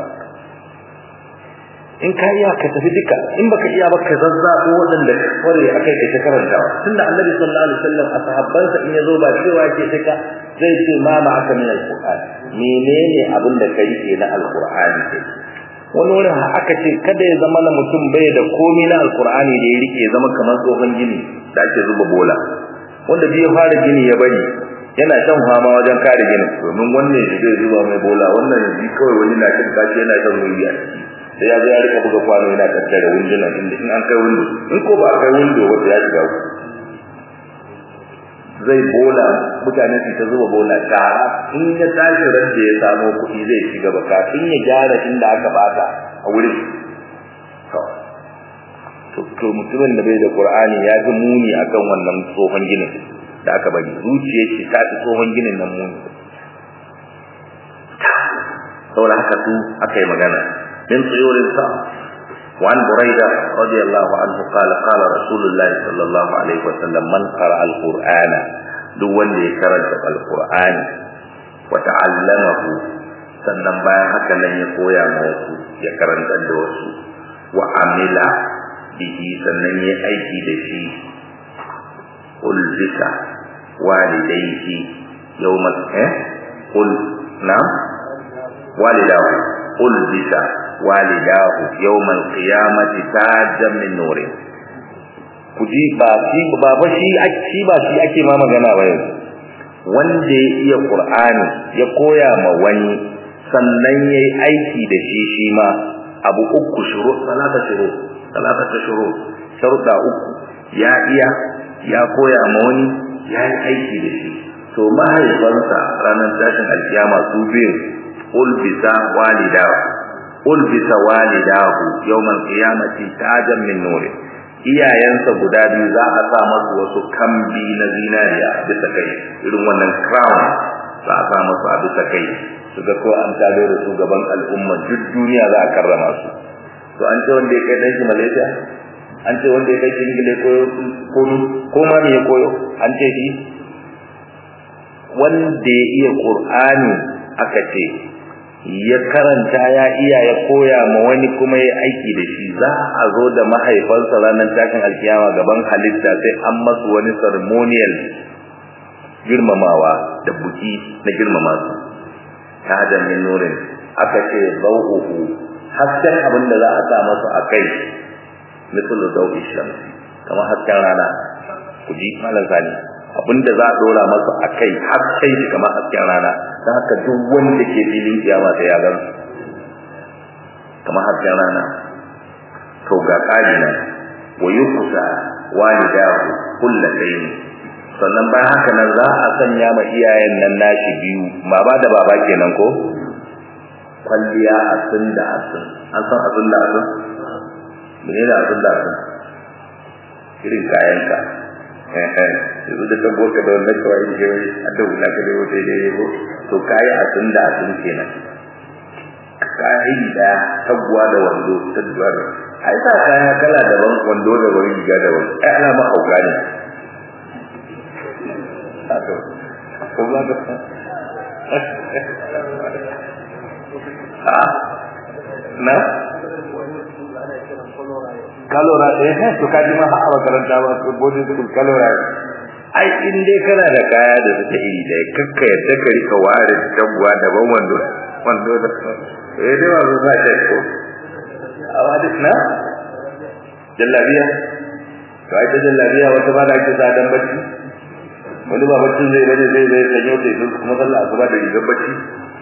in ka iya ka tafi duka in baka iya ba ka zazzabo waɗanda ka kware akai ka ta karantawa tunda annabi sallallahu alaihi wasallam a sahabbansa in yazo ba cewa yake sai ka zai ce ma ma aka min alquran menene abin da kai ke na alqur'ani kai wani wurin aka ce kada ya zama na mutum bai da komai na alqur'ani da ya rike zama kamar tsohon gini da ake zuba bola wanda bai fara gini ya bari yana shan fama wajen kare ginin domin wannan shi zai zuba mai bola wannan shi kawai wani na cin kashi yana shan ruwa a ciki sai ya zo ya rika buga kwano yana tattare wunduna inda in an kai windo in ko ba a kai windo wanda ya shiga ku zai bola mutane su ta zuba bola shara in ya tashi ran da ya samo kuɗi zai ci gaba kafin ya gyara inda aka bata a wurin to to mutumin da bai da qur'ani ya fi muni akan wannan tsohon ginin da aka bari zuciyar shi ta fi tsohon ginin nan muni saboda haka su aka yi magana من طيور السماء وعن بريدة رضي الله عنه قال قال رسول الله صلى الله عليه وسلم من قرأ القرآن دون يكرج القرآن وتعلمه sannan bayan haka nan ya koya ma wasu ya karanta da wasu wa amila bihi sannan ya aiki da shi ulzika walidaihi yawmal eh qul na walidahu ulzika walidahu yawmal qiyamati tajan min nurin kuji ba shi ba ba shi shi ba shi ake ma magana ba yanzu wanda ya iya qur'ani ya koya ma wani sannan yayi aiki da shi shi ma abu uku shuru salata shuru salata shuru sharuda uku ya iya ya koya ma wani ya yi aiki da shi to mahaifansa ranar tashin alkiyama su biyu ulbisa walidahu ulbisa walidahu yawmal qiyamati tajan min nurin iyayensa guda biyu za a sa masu wasu kambi na zinariya a bisa kai irin wannan crown za a sa masu a bisa kai su ga ko an tado da su gaban al'umma duk duniya za a karrama su to an ce wanda ya kai dan shi Malaysia an ce wanda ya kai shi Ingila koyo ko ko ma me ya koyo an ce shi wanda ya iya Qur'ani aka ce ya karanta ya iya ya koya ma wani kuma ya aiki da shi za a zo da mahaifansa ranar tashin alkiyama gaban halitta sai an masu wani ceremonial girmamawa da buki na girmama su ta da min nurin aka ce zau'uhu hasken abin da za a sa masu a kai misal zau'i shamsi kamar hasken rana ku ji malam sani abinda za a dora masa a kai har sai shi kamar hasken rana don haka duk wanda ke filin kiyama sai ya gan kamar hasken rana to ga kari nan wa yukusa walidahu kullatayn sannan bayan haka nan za a sanya ma iyayen nan nashi biyu baba da baba kenan ko kwalliya asin da asin an san asin da asin menene asin da asin irin kayanka yanzu da kan boka da wannan kawai ke wai a da wula ka lewo sai dai ko to kayi a tun da tun kenan kaya iri daya taguwa da wando ta duwar ai sa kaya kala daban wando da wani riga daban ai ana ma hauka ne ko ba ka a na kalora eh to kaji ma a makaranta ba ko bodin su kalora ai in dai kana da kaya da suke iri da kakka yadda ka rika ware tabuwa daban wando wando da eh dai ba za ta ko awa duk na jallabiya to ai ta jallabiya wata ba da ake sa dan bacci wani ba bacci zai bane zai zai sanyo sai kuma sallah asuba da rigar bacci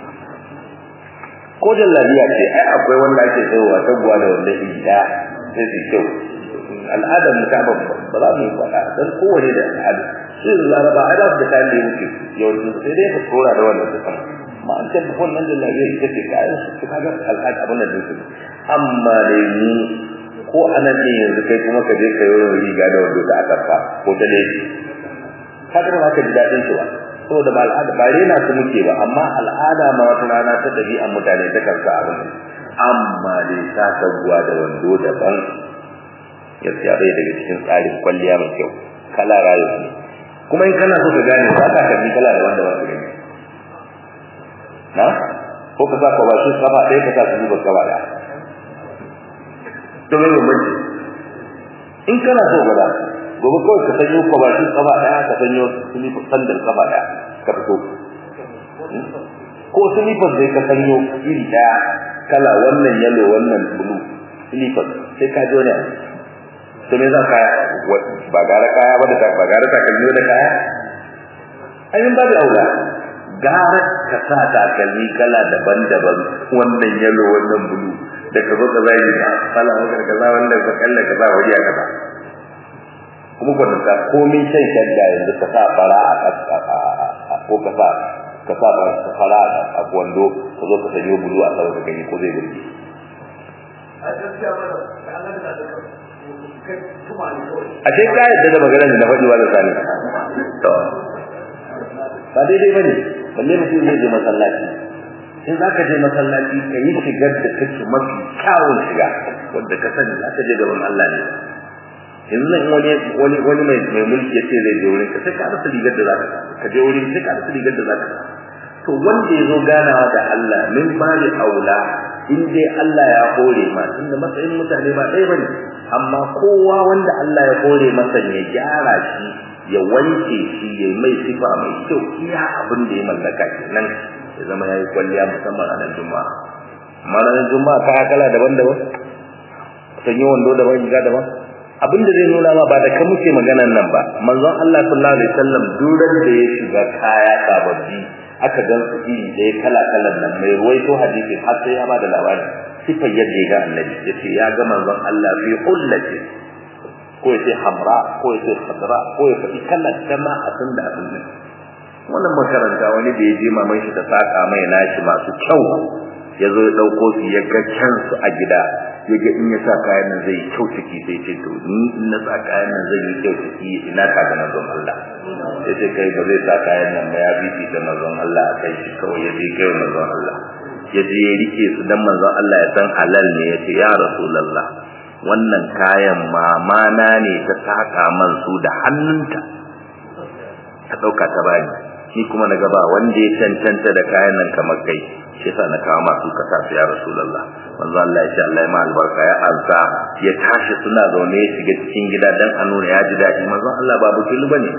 ko jallabiya ce ai akwai wanda ake sayowa tabuwa da wanda iri daya sai su kyau al'adar mu ta ba za mu yi faɗa don kowane da al'ada shi da laraba ai za su da kayan da ya wuce yawancin sai dai ka tura da wannan su sama ma an ce wannan da lafiya ita ce kayan su ka ga al'ada abin da su amma dai ni ko anan ne yanzu kai kuma ka je ka yi wani riga da wando da aka fa ko ta dai ka ga ba ka ji daɗin su ba saboda ba al'ada ba rena su muke ba amma al'ada ma wata rana ta ɗabi'an mutane ta karsa abin amma dai sa sabuwa da wando daban gaskiya bai daga cikin tsarin kwalliya mai kyau kala rayu ne kuma in kana so ka gane ba ka kalli kala da wanda ba ka gani na ko ka sa kwabashin kafa ɗaya ka sa su zuba kafa ɗaya to mai bambanci in kana so gaba gobe kawai ka sanyo kwabashin kafa ɗaya ka sanyo silifin sandal kafa ɗaya ka fito ko silifin zai ka sanyo iri ɗaya kala wannan yalo wannan bulu silifin sai ka ji wani abu to me za ka ba gara kaya ba da ba gara takalmi da kaya ayin babu aula gara ka sa takalmi kala daban-daban wannan yalo wannan bulu da ka zo ka zai da kala wannan kaza wannan ka kalla kaza wuri a kaza kuma ko da komai sai shadda yanzu ka sa fara a ko ka sa ka sa fara a wando ka zo ka sanyo bulu a sama ka gani ko zai burge a gaskiya ba da Allah da a ce ka yadda da maganar da na faɗi wa da sani to ba daidai bane balle mutum zai je masallaci in za ka je masallaci ka yi shigar da kake mafi kyawun shiga wanda ka sani za ka je gaban Allah ne yanzu nan wani wani wani mai mai mulki ya ce zai je wurin ka sai ka rasa rigar da za ka ka je wurin sai ka rasa rigar da za ka to wanda ya zo ganawa da Allah min bali aula in dai Allah ya hore ma tunda matsayin mutane ba ɗaya bane amma kowa wanda Allah ya hore masa ya gyara shi ya wanke shi ya mai sifa mai kyau iya abin da ya mallaka kenan ya zama yayi kwalliya musamman a nan juma'a ranar juma'a kaya kala daban-daban sanyi wando daban riga daban abin da zai nuna ma ba da kan muke maganan nan ba manzon Allah sallallahu alaihi wasallam duran da ya shiga kaya sababbi aka gan su iri da ya kala kalan nan mai ruwaito hadisi har sai ya ba da labari sifar yadda ya ga annabi yace ya ga manzon Allah fi ullati ko yace hamra ko yace khadra ko ya faɗi kalan kama a tun da abin nan wannan makaranta wani da ya je maman shi ta saka mai nashi masu kyau ya zo ya ɗauko su ya ga kyansu a gida ya ga in ya sa kayan nan zai kyau ciki sai ce to ni in na sa kayan nan zai yi kyau ciki ina ka ga manzon Allah ya ce kai ba zai sa kayan nan ba ya bibi da manzon Allah a kai shi kawai ya je kai manzon Allah ya je ya rike su dan manzon Allah ya san halal ne ya ce ya rasulullah wannan kayan mama na ne ta saka man su da hannunta ta ɗauka ta bani ni kuma na gaba wanda ya cancanta da kayan nan kamar kai shi yasa na kawo masu ka sa ya rasulullah manzo Allah ya ce Allah ya ma albarka ya ansa ya tashi suna zaune ya shiga cikin gida dan a nuna ya ji daɗi manzo Allah ba butulu bane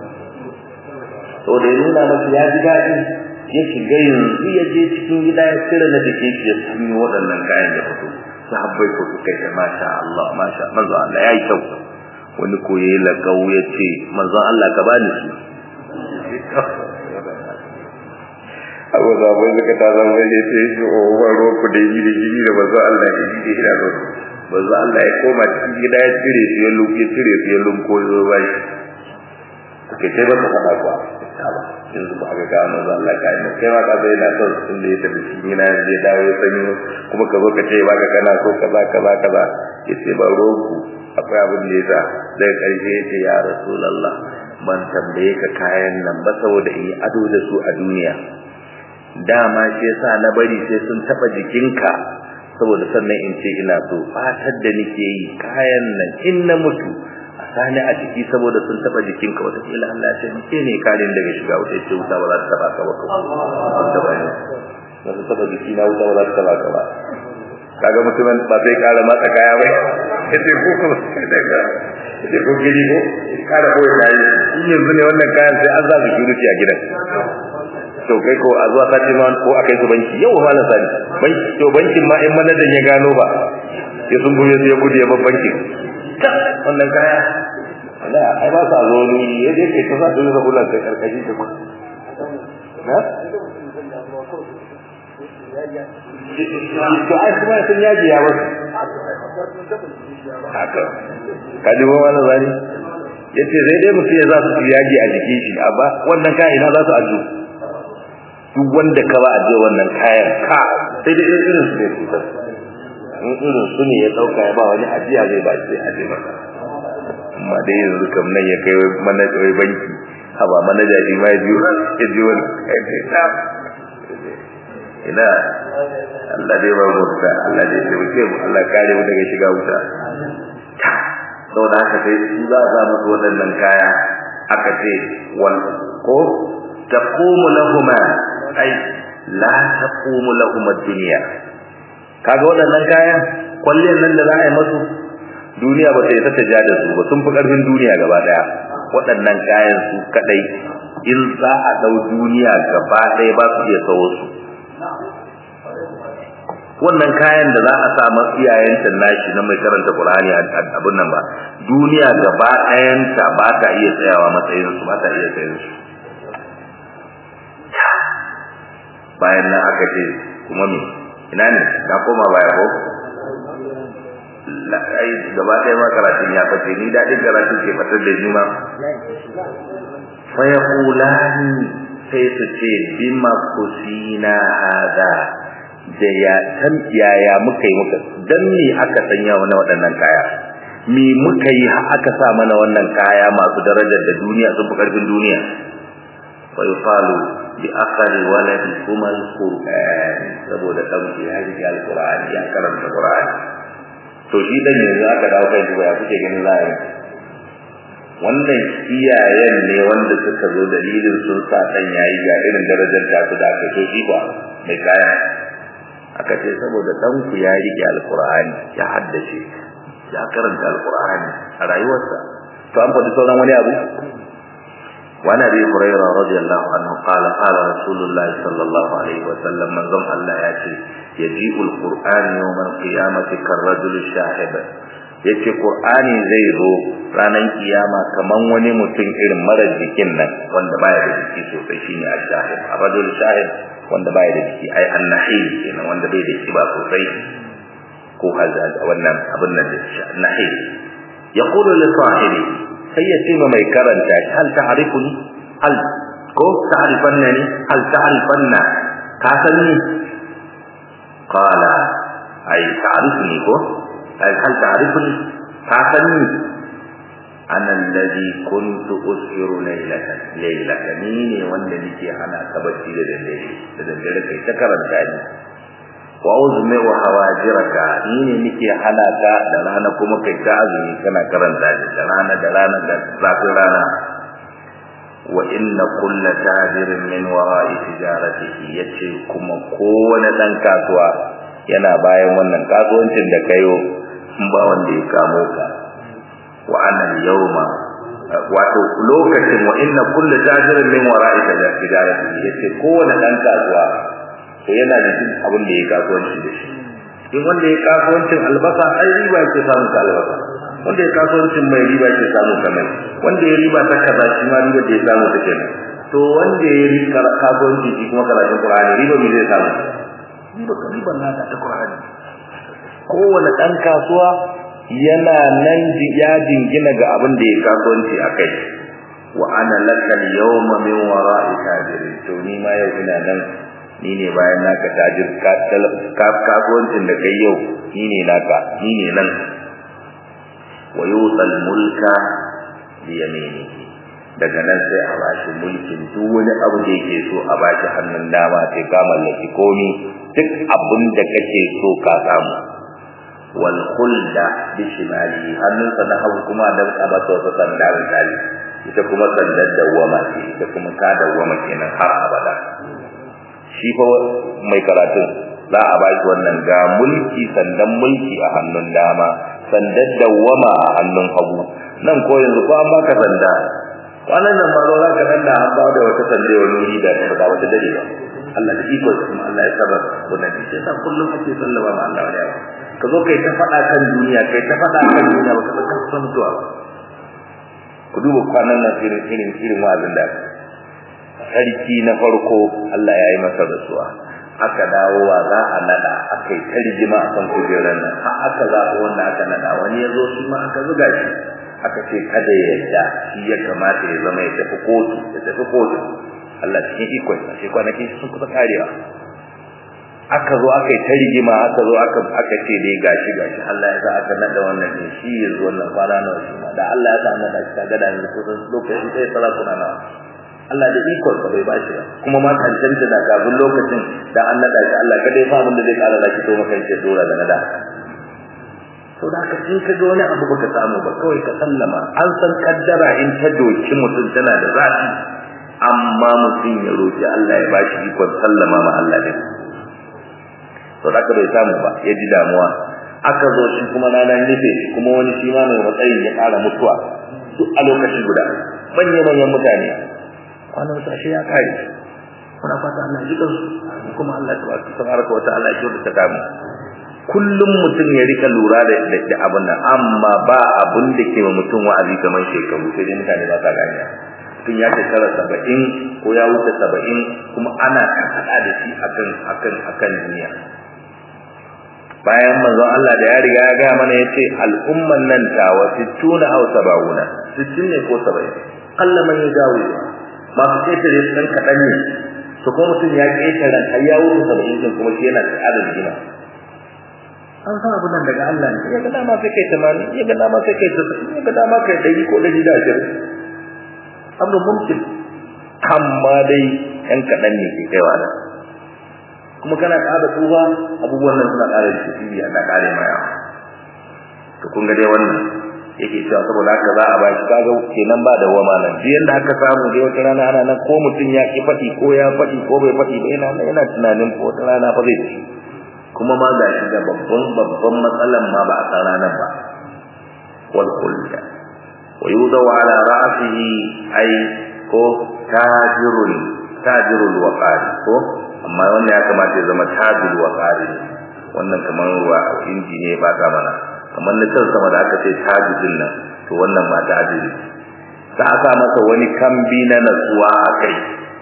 to da ya nuna masa ya ji daɗi ya shiga yanzu ya je cikin gida ya cire na da shi ya sanyo waɗannan kayan ya fito sahabbai ko suka ce masha Allah masha manzo Allah ya yi kyau wani ko yayi lagau ya ce manzo Allah ka bani su abu zaɓen suka ta zama ya ce shi o waro ku da yi da jini da bazu Allah ya ji da ina zo bazu Allah ya koma cikin gida ya cire su ya luke cire su ya lunko ya zo bai suke sai ba su faɗa kuwa ta ba yanzu ba ga gano za Allah ka yi kai ma ka zai na son sun da ya tafi cikin yana yanzu ya dawo ya sanyi kuma ka zo ka ce ba ka kana so kaza kaza kaza ya ce ba rogu akwai abin da ya sa daga ƙarshe ya ce ya rasulallah ban tambaye ka kayan nan ba saboda in yi ado da su a duniya dama shi yasa na bari sai sun taba jikinka saboda sannan in ce ina so fatar da nake yi kayan nan in na mutu a sani a jiki saboda sun taba jikinka wata kila Allah ya ce mace ne karin daga shiga wata ce wuta ba za ta taba ka ba ko wata ba ne ba ta taba jiki na wuta ba za ta taba ka ba kaga mutumin ba sai kara matsa kaya ba yace ko ko daga yace ko gidi ko kara ko yayi in yanzu ne wannan kayan sai an za su security a gidan to kai ko a zuwa sati ma ko akai su banki yau malam sani banki to bankin ma in manajan ya gano ba ya sun goye ya gudu ya bar bankin ta wannan kaya Allah ai ba sa zo ni ya je kai ta sa dole da kullun kai karkashi ta na to ai kuma sun yaji ya wasu haka kaji ba wannan zani yace sai dai mutum ya za su yaji a jikin shi amma wannan kai ina za su ajo duk wanda ka ba a je wannan kayan ka sai dai irin su ne cutar in irin su ne ya dauka ya ba wani ajiya zai ba shi aje maka amma dai yanzu kam nan ya kai manaja wai banki haba manaja shi ma ya ji ya ji wani ina Allah dai ba mu da Allah dai ya wuce mu Allah kare mu daga shiga wuta saboda haka sai su za a musu waɗannan kaya aka ce wal ko taqumu lahumma ai la taqumu lahum ad-dunya kaga waɗannan kayan kwalliyar nan da za a yi musu duniya ba ta yi ta ja da su ba sun fi ƙarfin duniya gaba daya waɗannan kayan su kadai in za a dau duniya gaba ɗaya ba su iya sawo su wannan kayan da za a sa masu iyayen nashi na mai karanta Qur'ani abin nan ba duniya gaba ɗayanta ba ta iya tsayawa matsayin su ba ta iya tsayin su bayan nan aka ce kuma me ina ne ka koma baya ko ai gaba ɗaya ma karatun ya fice ni daɗin karatun ke fatar da ni ma fa yaqulani sai su ce bima kusina hada da ya tan yaya muka yi muka dan me aka sanya mana waɗannan kaya me muka yi har aka sa mana wannan kaya masu darajar da duniya sun fi karfin duniya fa yuqalu bi akhari waladikum alquran saboda dan ku ya ji alquran ya karanta qur'an to shi dan yanzu aka dawo kai duba ya kuke ganin zai wannan iyayen ne wanda suka zo dalilin sun sa dan yayi ga irin darajar ta su da aka so shi ba mai kaya aka ce saboda dan ku ya rike alqur'ani ya haddace ya karanta alqur'ani a rayuwarsa to an faɗi sauran wani abu وعن ابي هريره رضي الله عنه قال قال رسول الله صلى الله عليه وسلم من ضم الله ياتي يجيء القران يوم القيامه كالرجل الشاهد yace qur'ani zai zo ranar kiyama kaman wani mutum irin mara jikin nan wanda baya da jiki sosai shine ash-shahid ar-rajul shahid wanda baya da jiki ai an-nahi kenan wanda bai da kiba sosai ko hazal wannan abin nan da nahi yaqulu li sahibi sai ya ce mai karanta hal ta'rifuni hal ko ta'rifanna ni hal ta'rifanna ka san ni qala ai ta'rifuni ko ai hal ta'rifuni ka san ni ana alladhi kuntu ushiru laylatan laylatan ni ne wanda nake hana ka bacci da daddare da daddare kai ta karanta ni wa uzmi wa hawajiraka ni ne nake hana ka da rana kuma kai ta azumi kana karanta ni da rana da rana da zafin rana wa inna kulla tajirin min wara'i tijaratihi yace kuma kowane dan kasuwa yana bayan wannan kasuwancin da kayo in ba wanda ya kamo ka wa ana yawma wato lokacin wa inna kulla tajirin min wara'i tijaratihi yace kowane dan kasuwa to yana da duk abin da ya kasuwanci da shi in wanda ya kasuwancin albasa ai riba ke samu ka albasa wanda ya kasuwancin mai riba ke samu ka mai wanda ya riba ta kaza shi ma riba da ya samu ta kenan to wanda ya riba kasuwanci shi kuma karatun Qur'ani riba me zai samu riba ka riba na ta Qur'ani kowane dan kasuwa yana nan ya jingina ga abin da ya kasuwanci akai wa ana lakal yawma min wara'i tajirin to ni ma yau ina nan ni ne bayan naka tajir kasuwancin da kai yau ni ne naka ni ne nan wa yutal mulka bi yaminihi daga nan sai a bashi mulkin duk wani abu da yake so a bashi hannun dama sai ka mallaki komi duk abin da kake so ka samu wal khulda bi shimali hannun sa na hagu kuma da abata wata sanda misali ita kuma sandar dawwama ce ita kuma ta dawwama kenan har abada shi fa mai karatun za a bashi wannan ga mulki sandan mulki a hannun dama sandan dawwama a hannun hagu nan ko yanzu ko an baka sanda wannan nan ba za ka dan da an ba da wata sanda wani wuri da ba wata dare ba Allah da iko kuma Allah ya saba wannan shi yasa kullum ake sallama ma Allah wani ka zo kai ta faɗa kan duniya kai ta faɗa kan duniya ba ka san mutuwa ba ku duba kwanan nan irin irin irin wa'azin da sarki na farko Allah ya yi masa rasuwa aka dawo wa za a nada aka yi ta rigima a kan kujerar nan har aka zaɓi wanda aka nada wani ya zo shi ma aka zuga shi aka ce kada ya yarda shi ya kamata ya zama ya tafi kotu ya tafi kotu Allah cikin ikon sa shi kwanaki sun kusa karewa aka zo aka yi ta rigima aka zo aka aka ce dai gashi gashi Allah ya sa aka nada wannan din shi ya zo wannan kwana nawa shi ma da Allah ya sa nada shi kaga da yanzu kusan lokaci sai salatuna nawa Allah da ikon sa bai bashi ba kuma ma tantance da kafin lokacin da an nada shi Allah kada ya fa abin da zai kara laki to maka yake dora da nada to da ka in ka ga wani abu baka samu ba kawai ka sallama an san kaddara in ta doki mutum tana da zafi amma mutum ya roki Allah ya bashi ikon sallama ma Allah din to da ka bai samu ba ya ji damuwa aka zo shi kuma rana nufe kuma wani shi ma mai matsayin ya kara mutuwa duk a lokaci guda manyan manyan mutane wannan sashe ya kare muna fata Allah ji kansu kuma Allah tabaraka wa ta'ala ya ta damu kullum mutum ya rika lura da da abin nan amma ba abin da ke ma mutum wa'azi kamar shekaru sai dai mutane ba sa gane mutum ya shekara saba'in ko ya wuce saba'in kuma ana kaɗa da shi akan akan akan duniya bayan manzon Allah da ya riga ya gaya mana yace al'umman nan tawa 60 aw 70 60 ne ko 70 Allah man ya dawo masu ƙetare su ɗan kaɗan ne su kuma mutum ya ƙetare har ya wuce saba'in din kuma shi yana da gina an san abin nan daga Allah ne ya ga dama sai kai tamani ya ga dama sai kai tasiri ya ga dama kai ɗari ko ɗari da ashirin abu mumkin amma dai ɗan kaɗan ne ke kaiwa nan kuma kana ƙara tsufa abubuwan nan suna ƙara da tafiya ana ƙare ma yawa to kun ga dai wannan yake cewa saboda haka za a ba shi kaga kenan ba da wama nan duk yanda aka samu dai wata rana ana nan ko mutum ya ki faɗi ko ya faɗi ko bai faɗi ba yana nan yana tunanin ko wata rana fa zai ci kuma ma ga shi da babban babban matsalan ma ba a san ranar ba wal kulda wa yudaw ala ra'sihi ay ko tajirul tajirul waqari ko amma wannan ya kamata ya zama tajirul waqari wannan kamar ruwa inji ne ba ta mana kamar na can sama da aka ce tajidin nan to wannan ma tajiri za a sa masa wani kambi na natsuwa a kai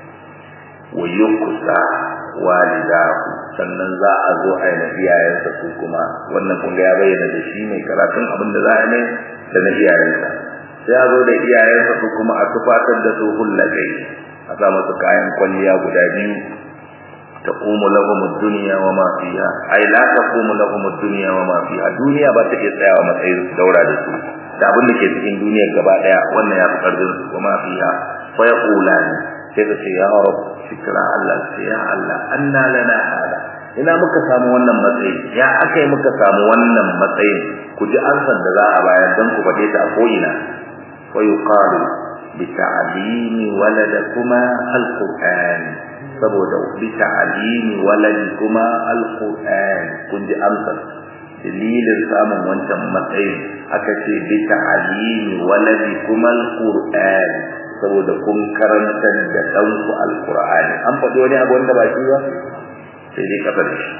wa yukusa walidahu sannan za a zo a yi na iyayensa su kuma wannan kun ya bayyana da shi mai karatun abin da za a yi da na iyayensa sai a zo da iyayensa su kuma a tufatar da su hullakai a sa masa kayan kwalliya guda biyu taqumu lahum ad-dunya wa ma fiha ay la taqumu lahum ad-dunya wa ma fiha duniya ba ta iya tsayawa matsayin daura da su da abin da ke cikin duniyar gaba daya wannan ya fi karfin su wa ma fiha fa yaqulani sai ka ce ya rab shikra Allah sai ya Allah anna lana hada ina muka samu wannan matsayi ya akai muka samu wannan matsayin ku ji ansan da za a bayar dan ku fade ta a ko'ina wa yuqalu bi ta'limi waladakuma al-qur'an saboda bi ta'limi waladikuma al-qur'an kun ji amsar dalilin samun wancan matsayin aka ce bi ta'limi waladikuma al-qur'an saboda kun karantar da ɗanku alkur'ani an faɗi wani abu wanda ba shi ba sai dai kafa da shi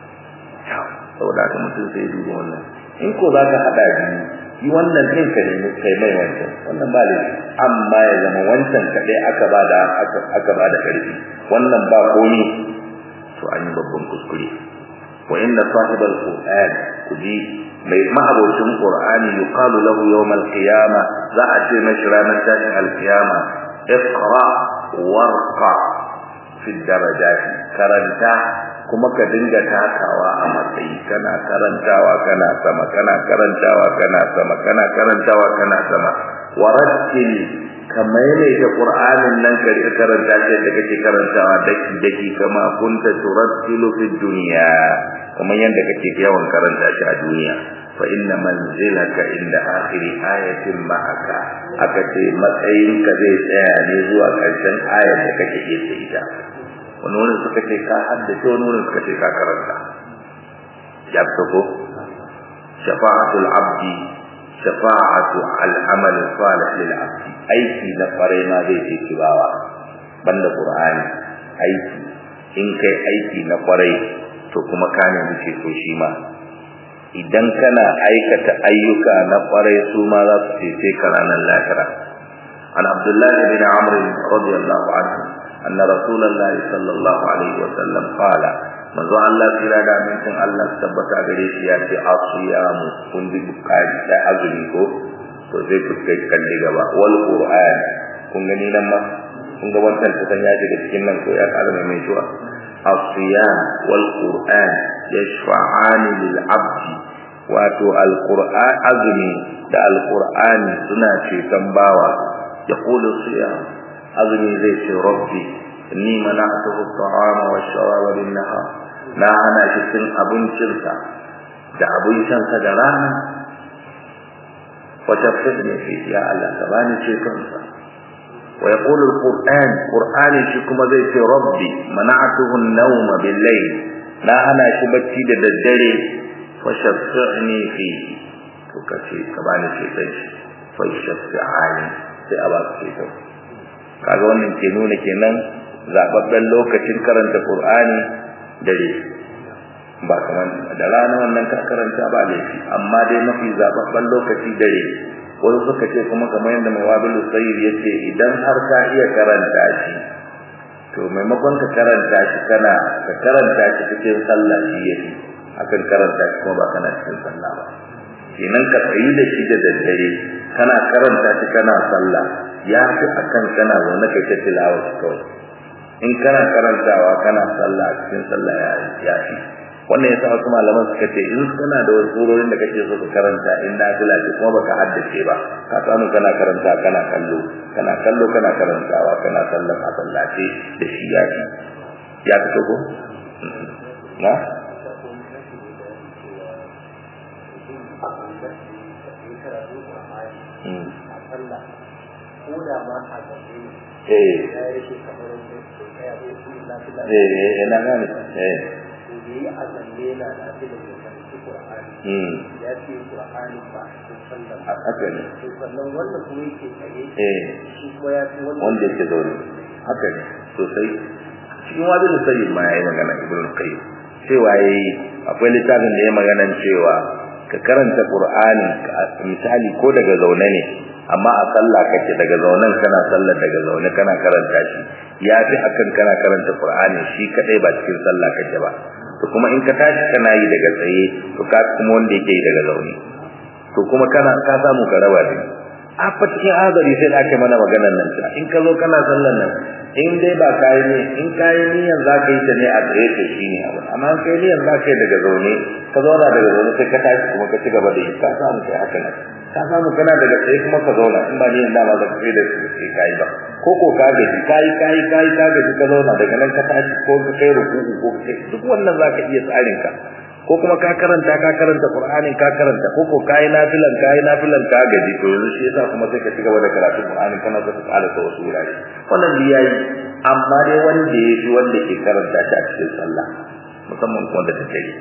saboda haka mutum sai duba wannan in ko za ka haɗa biyu yi wannan ɗin ka nemi kai mai wancan wannan ba laifi amma ya zama wancan kaɗai aka ba da aka ba da ƙarfi wannan ba komi to an yi babban kuskure wa inna sahibal qur'an kuji mai ma'abocin qur'ani yuqalu lahu yawm al-qiyamah za a ce mashi ranar tashin al-qiyama iqra warqa fi darajat karanta kuma ka dinga takawa a matsayi kana karantawa kana sama kana karantawa kana sama kana karantawa kana sama warattil kamar ne da qur'anin nan ka rika karanta shi da kake karantawa daki daki kama kunta turattilu fi dunya kamar yadda kake yawan karanta shi a duniya fa inna manzilaka inda akhiri ayatin ma'aka aka ce matsayin ka zai tsaya ne zuwa karshen ayar da kake iya ita wani wurin suka ce ka haddace wani wurin suka ce ka karanta ya ko shafa'atul abdi shafa'atu al-amal salih lil abdi aiki na kwarai ma zai ce kibawa banda qur'ani aiki in kai aiki na kwarai to kuma ka nemi ceto shi ma idan kana aikata ayyuka na kwarai su ma za su cece ka ranar lahira an abdullahi bin amr radiyallahu anhu anna rasulullah sallallahu alaihi wa sallam qala manzo Allah kira da mintin Allah tabbata gare shi ya ce asiyamu kun bi bukari da azumi ko to zai ku kai kalli gaba wal qur'an kun gani nan ma kun ga wannan tukan ya daga cikin nan ko ya kara mai shuwa الصيام والقرآن يشفعان للعبد wato alqur'an azumi da alqur'ani suna ceton bawa yaqulu siyam azumi zai ce rabbi inni mana'tuhu at-ta'ama wash-sharaba bin-nahar na hana shi cin abincinsa da abincinsa da rana wa tafsirni fi ya Allah ka bani cetonsa ويقول القرآن قرآن شكما زي ربي منعته النوم بالليل لا أنا شبتي ددري فشفعني فيه تكفي كباني في بيش فيشفعني sai a ba su ceto kaga wannan ke nuna kenan zababben lokacin karanta Qur'ani dare ba kamar da rana wannan ka karanta ba laifi amma dai mafi zababben lokaci dare wani suka ce kuma kamar yadda mai wabilu sayyid ya ce idan har ka iya karanta shi to maimakon ka karanta shi kana ka karanta shi cikin sallah shi yake akan karanta shi kuma ba kana cikin sallah ba kenan ka tsayi da shi da daddare kana karanta shi kana sallah ya fi akan kana zaune kai ta tilawa shi kawai in kana karantawa kana sallah cikin sallah ya fi wannan yasa wasu malaman suka ce in kana da wasu surorin da kake so ka karanta in na fila ce kuma baka haddace ba ka samu kana karanta kana kallo kana kallo kana karantawa kana sallan a sallace da shi ya fi ya fito ko na Eh, eh, eh, na gane, eh. da yi a zanne na lafi da ke karfi Qur'ani mm ya ce Qur'ani ba a cikin sallar haka ne to sannan wanda kuma yake tsaye eh shi kuma ya ce wanda wanda yake zaune haka ne sosai cikin wajen da sayyid ma yayi magana ibnu qayyim cewa yayi akwai littafin da ya magana cewa ka karanta qur'ani ka- misali ko daga zaune ne amma a sallah kake daga zaunen kana sallar daga zaune kana karanta shi ya fi akan kana karanta qur'ani shi kadai ba cikin sallah kake ba to kuma in ka tashi kana yi daga tsaye to ka kuma wanda yake yi daga zaune to kuma kana ka samu ka raba ne a fa cikin azari sai da aka mana maganar nan ta in ka zo kana sallar nan in dai ba kai ne in kai niyan za ka yi ta ne a tsaye to shine abu amma in kai niyan za ka yi daga zaune ka zauna daga zaune sai ka tashi kuma ka ci gaba da yi ka samu kai haka nan ka samu kana daga tsaye kuma ka zauna in ba niyan dama za ka kai da sai kai ba ko ko ka gaji kai kai kai ka gaji ka zauna daga nan ka tashi ko ka kai ruku'u ko ka kai duk wannan za ka iya tsarin ka ko kuma ka karanta ka karanta Qur'ani ka karanta ko ko kai nafilan kai nafilan ka gaji to yanzu shi yasa kuma sai ka ci gaba da karatun Qur'ani kana so ka ƙara ta wasu wurare wannan da yayi amma dai wanda ya fi wanda ke karanta shi a cikin sallah musamman kuma da take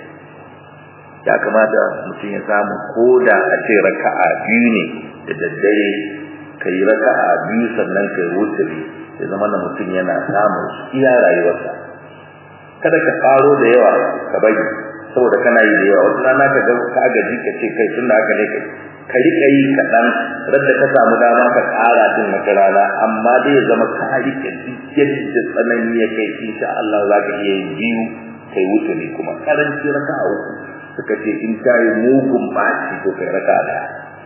ya kamata mutum ya samu koda a ce raka'a biyu ne da daddare ka yi raka'a biyu sannan ka yi wuturi ya zama na mutum yana samun iya rayuwarsa kada ka faro da yawa ka bari saboda kana yi da yawa wata rana ka ga ka gaji ka ce kai tunda haka ne kai ka rika yi kaɗan radda ka samu dama ka ƙara din wata rana amma dai ya zama ka rika duk yadda tsanani ya kai insha Allah za ka iya yin biyu kai wuce ne kuma karanci raka a uku suka ce in ta yi mugun baci to kai raka da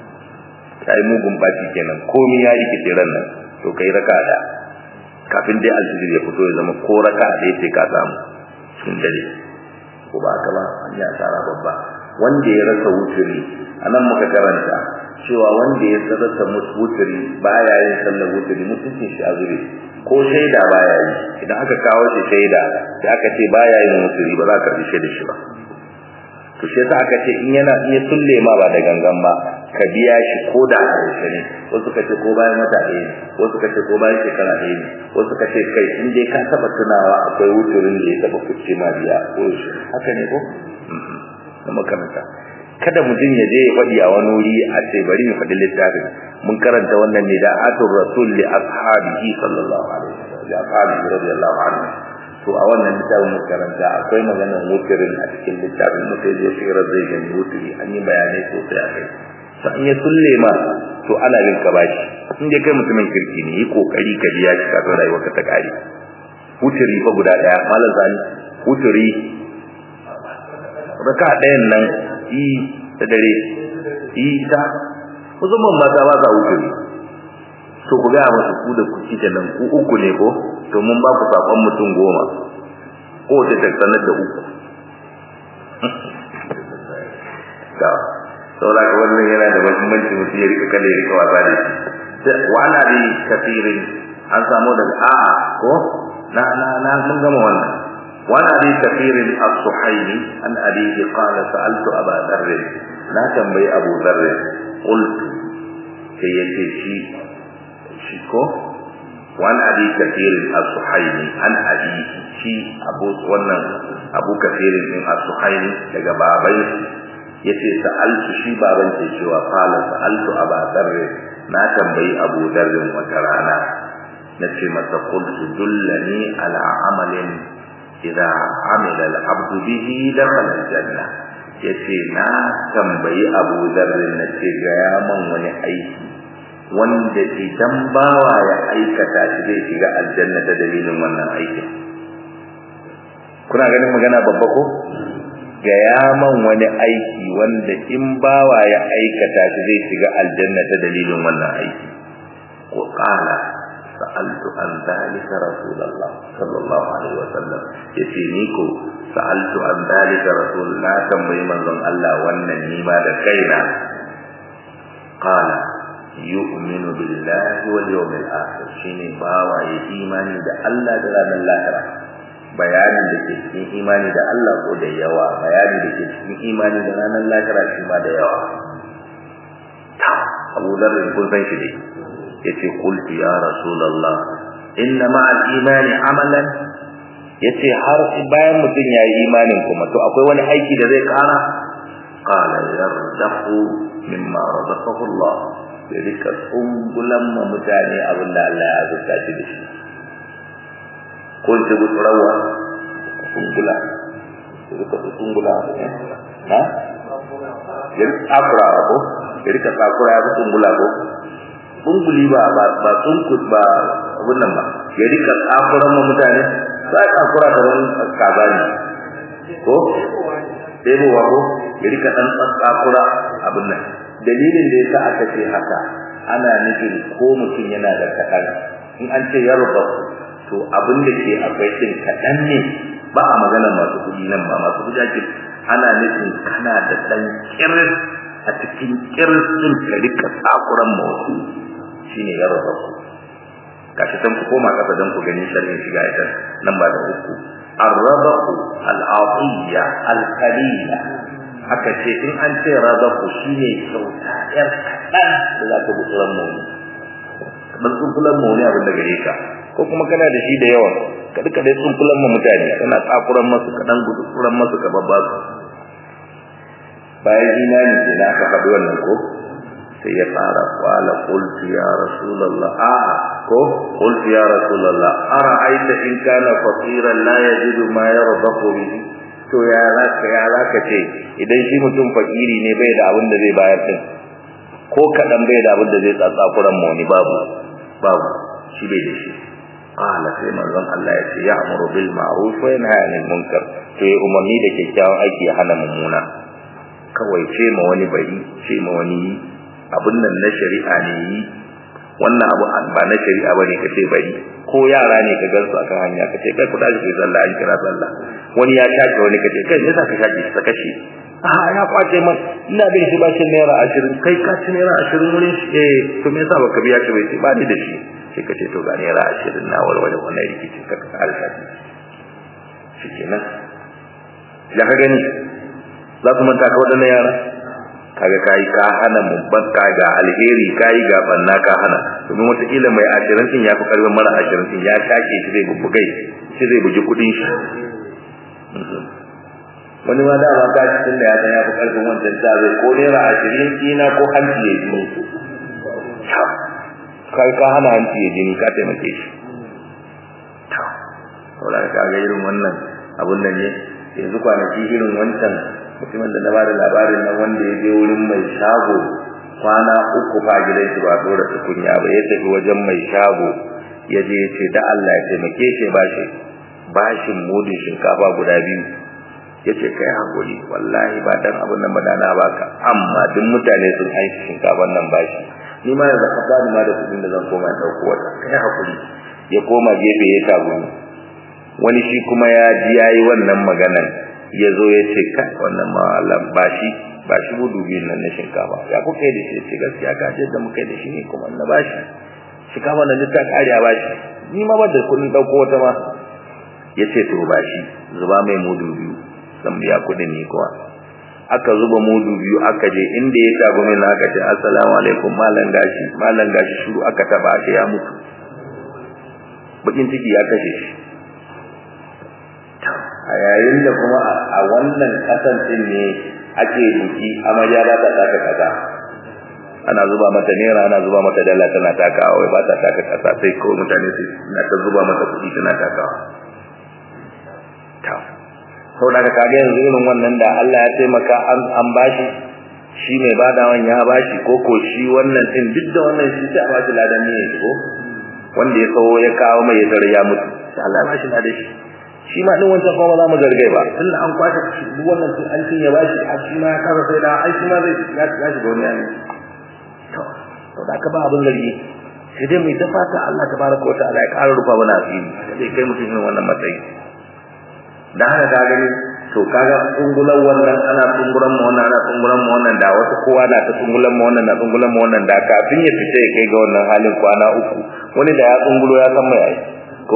ta yi mugun baci kenan komai ya rikice ran nan to kai raka da kafin dai alfijir ya fito ya zama ko raka da ya ce ka samu cikin dare ko ba haka ba an yi asara babba wanda ya rasa wuturi a nan muka karanta cewa wanda ya rasa wuturi baya yin sallar wuturi mutuncin shi a zure ko shaida baya yi idan aka kawo shi shaida sai aka ce baya yin wuturi ba za ka karbi shaida shi ba to shi yasa aka ce in yana iya sulle ma ba da gangan ba ka biya shi ko da a yaushe ne wasu ka ce ko bayan wata ɗaya ne wasu ka ce ko bayan shekara ɗaya ne wasu ka ce kai in dai ka taɓa tunawa akwai wuturin da ya taɓa kuce ma biya ko yaushe haka ne ko na makaranta kada mutum ya je ya faɗi a wani wuri a ce bari mu faɗi littafin mun karanta wannan ne da atur rasul li ashabihi sallallahu alaihi wasallam li ashabihi radiyallahu anhu to a wannan littafin mun karanta akwai maganar wuturin a cikin littafin mu sai je shirar zai gani wuturi an yi bayanai sosai a kai to an ya sulle ma to ana yin ka bashi in dai kai mutumin kirki ne yi kokari ka biya shi kafin rayuwarka ta kare wuturi fa guda daya malam zani wuturi raka ɗayan nan yi da dare yi ta musamman mata ba sa wuturi to ku gaya masu ku da kuki da nan ku uku ne ko to mun ba ku sakon mutum goma ko ta sanar da uku ga saboda ka wannan yana da muhimmanci mutum ya rika kalle ya rika wasa da shi wala bi kafirin an samu daga a'a ko na na na mun gama wannan wala bi kafirin as-suhaili an abihi qala sa'altu aba dharr na tambayi abu dharr qultu sai yace shi shi ko wan abi kafirin as-suhaili an abihi shi abu wannan abu kafirin din as-suhaili daga babai yace sa'altu shi baban ce cewa qala sa'altu aba dharr na tambayi abu dharr wata rana nace masa qultu dullani ala amalin idza amila al-abdu bihi dakhala al-janna yace na tambayi abu dharr nace ga ya man wani aiki wanda idan bawa ya aikata shi zai shiga aljanna ta dalilin wannan aikin kuna ganin magana babba ko ga yaman wani aiki wanda in bawa ya aikata shi zai shiga aljanna ta dalilin wannan aiki ko qala sa'altu an dhalika rasulullah sallallahu alaihi wasallam yace ni ko sa'altu an dhalika rasulullah tambayi manzon Allah wannan nima da kaina qala yu'minu billahi wal yawmil akhir shine bawa ya imani da Allah da ranar lahira bayanin da ke cikin imani da Allah ko da yawa bayani da ke cikin imani da ranar lahira shi ma da yawa Abu Dharr kun san shi dai yace qultu ya rasulullah inna ma'al imani amalan yace har bayan mutum ya yi imanin kuma to akwai wani aiki da zai kara qala yardahu mimma razaqahu Allah ya rika tsungulan ma mutane abin da Allah ya azurta shi da shi ko ce gutsurawa tsungula ya rika tsungula ha ya rika tsakura ko ya rika tsakura ya fi tsungula ko tsunguli ba ba ba tsunkus ba abin nan ba ya rika tsakuran ma mutane za a tsakura da wani kaza ne ko ɗebowa ko ya rika ɗan tsakura abin nan dalilin da yasa aka ce haka ana nufin ko mutum yana da kaɗan in an ce yarba to abin da ke akwai ɗin kaɗan ne ba a magana masu kuɗi nan ba masu kuɗi ake ana nufin kana da ɗan kiris a cikin kiris ɗin ka rika tsakuran mawsu shine yarba kashi san ku koma kasa don ku gani sharhin shiga ita nan ba da uku arrabahu al-atiyya al-qalila aka ce in an ce razaku shine kyauta yar kaɗan da za ka gutsuran mu kamar tsunkulan mu ne abin da gare ka ko kuma kana da shi da yawa ka duka dai tsunkulan mu mutane kana tsakuran masu kaɗan gutsuran masu ka babba su bayan imani ke na aka faɗi wannan ko sai ya fara kwala qultu ya rasulullah a ko qultu ya rasulullah ara'aita in kana faqiran la yajidu ma yardahu bihi to ya zaka ya zaka ce idan shi mutum fakiri ne bai da abin da zai bayar din ko kadan bai da abin da zai tsatsa kuran mu ne babu babu shi bai da shi qala sai manzon Allah ya ce ya'muru bil ma'ruf wa yanha 'anil munkar to ya umarni da kyakkyawan aiki ya hana mummuna kawai ce ma wani bari ce ma wani abin nan na shari'a ne yi wannan abu ba na shari'a bane kace bari ko yara ne ka gansu akan hanya kace kai ku dace kai sallah an kira sallah wani ya shake wani kace kai me yasa ka shake shi ka kashe a ya kwace man ina bin shi bashin naira 20 kai ka ci naira 20 wurin shi eh to me yasa baka biya shi bai ce ba ni da shi sai kace to ga naira 20 na warware wannan rikici ka ka alka shi kenan ya ka gani za ku manta ka wadannan yara kaga kai ka hana mubban ka ga alheri kai ga banna ka hana domin wata kila mai ashirin din yafi karbin mara ashirin din ya shake shi zai bubbugai shi zai buji kudin shi wani ma dama ka ci tunda ya san yafi karbin wancan ta zai ko naira ashirin kina ko hanci ya jini kai ka hana hanci ya jini ka taimake shi saboda ka ga irin wannan abun nan ne yanzu kwanaki irin wancan mutumin da na ba da labarin nan wanda ya je wurin mai shago kwana uku fa gidan shi ba dora tukunya ba ya tafi wajen mai shago ya je ya ce da Allah ya taimake shi bashi bashin mudin shinkafa guda biyu ya ce kai hakuri wallahi ba dan abin nan ba da na baka amma duk mutane sun aiki shinkafan nan bashi ni ma yanzu ka bani ma da kudin da zan koma dauko wata kai hakuri ya koma gefe ya tagumi wani shi kuma ya ji yayi wannan maganan ya zo ya ce kai wannan malam ba shi ba shi gudu biyun nan na shinkafa ya kuka yi da shi ce gaskiya ka ce da muka yi da shi ne kuma na ba shi shinkafa na ta kariya ba shi ni ma ba da kudin ɗauko wata ma ya ce to ba shi zuba mai mudu biyu zan biya kudin ni kuwa aka zuba mudu biyu aka je inda ya tago min aka ce assalamu alaikum malam gashi malam gashi shuru aka taba aka ya mutu bakin ciki ya kashe shi a yayin da kuma a wannan kasan din ne ake buki amarya ba ta taka kaza ana zuba mata naira ana zuba mata dala tana takawa wai ba ta taka kasa sai ko mutane su na ta zuba mata kuɗi tana takawa ta sau da ka ga yanzu irin wannan da Allah ya taimaka an an bashi shi mai badawan ya bashi ko ko shi wannan din duk da wannan shi sai a bashi ladan ne ko wanda ya kawo ya kawo mai ya tare ya mutu sai Allah ya bashi ladan shi shi ma din wancan kuma za mu zargai ba tunda an kwashe duk wannan sun an cinye bashi a shi ma ya kasa sai da ai shi ma zai ya ya shiga wani yanzu to to da ka ba abin zargi sai dai mai tafata Allah tabaraka wa ta'ala ya ƙara rufa mana asiri sai kai mutum irin wannan matsayi da haka ka gani to kaga tsungulan wannan ana tsungulan mu wannan ana tsungulan mu wannan da wasu kowa na ta tsungulan mu wannan na tsungulan mu wannan da kafin ya fita ya kai ga wannan halin kwana uku wani da ya tsungulo ya san mai ai ko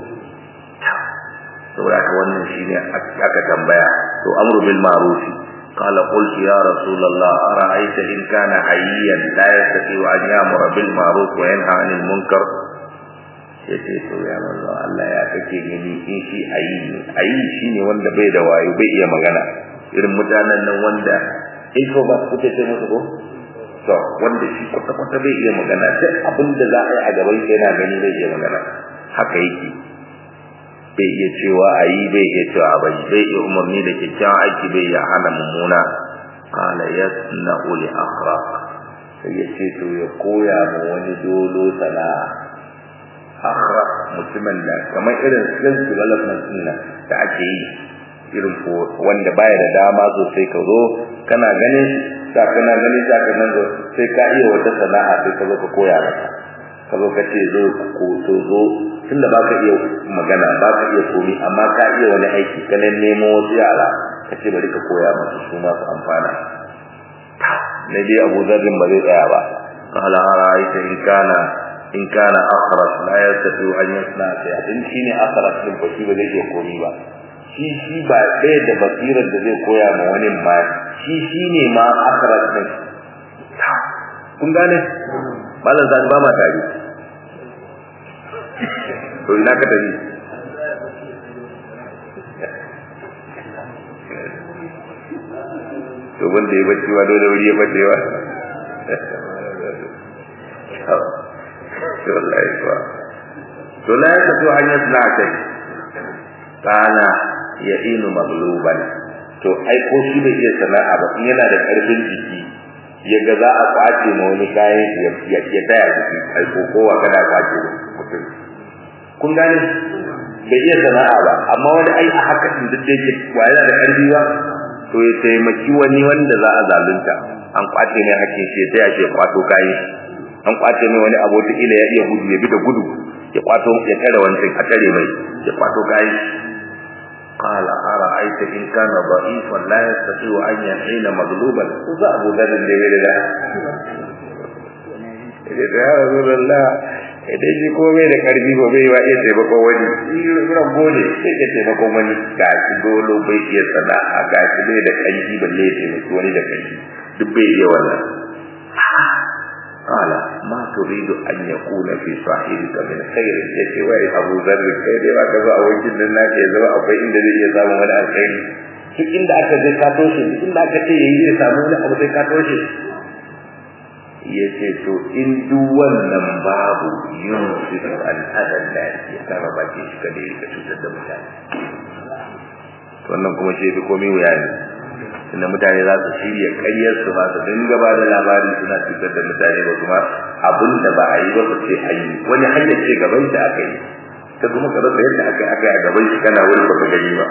saboda haka wannan shine aka tambaya to amru bil ma'ruf qala qultu ya rasulullah ara'aita in kana hayyan la yastati an ya'mura bil ma'ruf wa yanha 'anil munkar ya ce to ya manzo Allah ya kake gani in shi ayi ne ayi shine wanda bai da wayo bai iya magana irin mutanen nan wanda introvert kuke ce musu ko to wanda shi kwata kwata bai iya magana duk abin da za a yi a gaban shi yana gani bai iya magana haka yake bai iya cewa ayi bai iya cewa a bai bai iya umarni da kyakkyawan aiki bai iya hana mummuna qala yasna'u li akhraq sai ya ce to ya koya ma wani dolo sana'a akhraq mutumin da kamar irin skill development din nan da ake yi irin wanda baya da dama sosai ka zo kana ganin sa kana ganin sa kana zo sai ka iya wata sana'a sai ka zo ka koya maka ka zo ka ce zo ko to zo tunda baka iya magana baka iya komi amma ka iya wani aiki ka nemo wasu yara ka ce bari ka koya musu su ma su amfana na dai Abu Zarrin ba zai tsaya ba qala ara'aita in kana in kana akhras la yastati an yasna sai in shine akhras din ba shi ba zai iya komi ba shi shi ba ɗaya da basirar da zai koya ma wani ma shi shine ma akhras din kun gane malam zan ba ma tare to ina ka tafi to wanda ya bacci wa dole wuri ya bace wa to wallahi kuwa to la ya tafi hanyar na kai kana ya inu magluban to ai ko shi bai iya sana'a ba in yana da karfin jiki ya ga za a kwace ma wani kayan ya ya taya jiki ai ko kowa kada kwace mutum kun gane bai iya sana'a ba amma wani ai a haka din duk da yake wa yana da karfi ba to ya taimaki wani wanda za a zalunta an kwace mai hakkin shi ya taya shi ya kwato kayan an kwace mai wani abota ila ya iya gudu ya bi da gudu ya kwato ya tare wancan a tare mai ya kwato kayan قال أرأيت إن كان ضعيفا لا يستطيع أن يحين مغلوبا وذا أبو ذر الليل لا يا رسول الله idan shi komai da karfi ba bai wa iya taimakon wani rago ne sai ka taimakon wani ga shi dolo bai iya sana'a ga shi bai da karfi balle ya taimaki wani da karfi duk bai iya wannan قال ما تريد أن يكون في صاحبك من خير يتي وي أبو ذر kai dai baka zo a wajen nan nake ya zama akwai inda zai iya samun wani alkhairi duk inda aka je ka toshe duk inda aka ce yayi zai samu wani abu sai ka toshe yace to in duk wannan babu yin su da al'adar da ya kama baki shi kada ya rika cutar da mutane wannan kuma shi fi komai wuya ne inda mutane za su shirya ƙaryar su ba su dinga ba da labari suna cutar da mutane ba kuma abin da ba a yi ba su ce an yi wani hanyar ce gaban shi aka yi ta kuma ka rasa yadda aka aka yi a gaban shi kana wani baka gani ba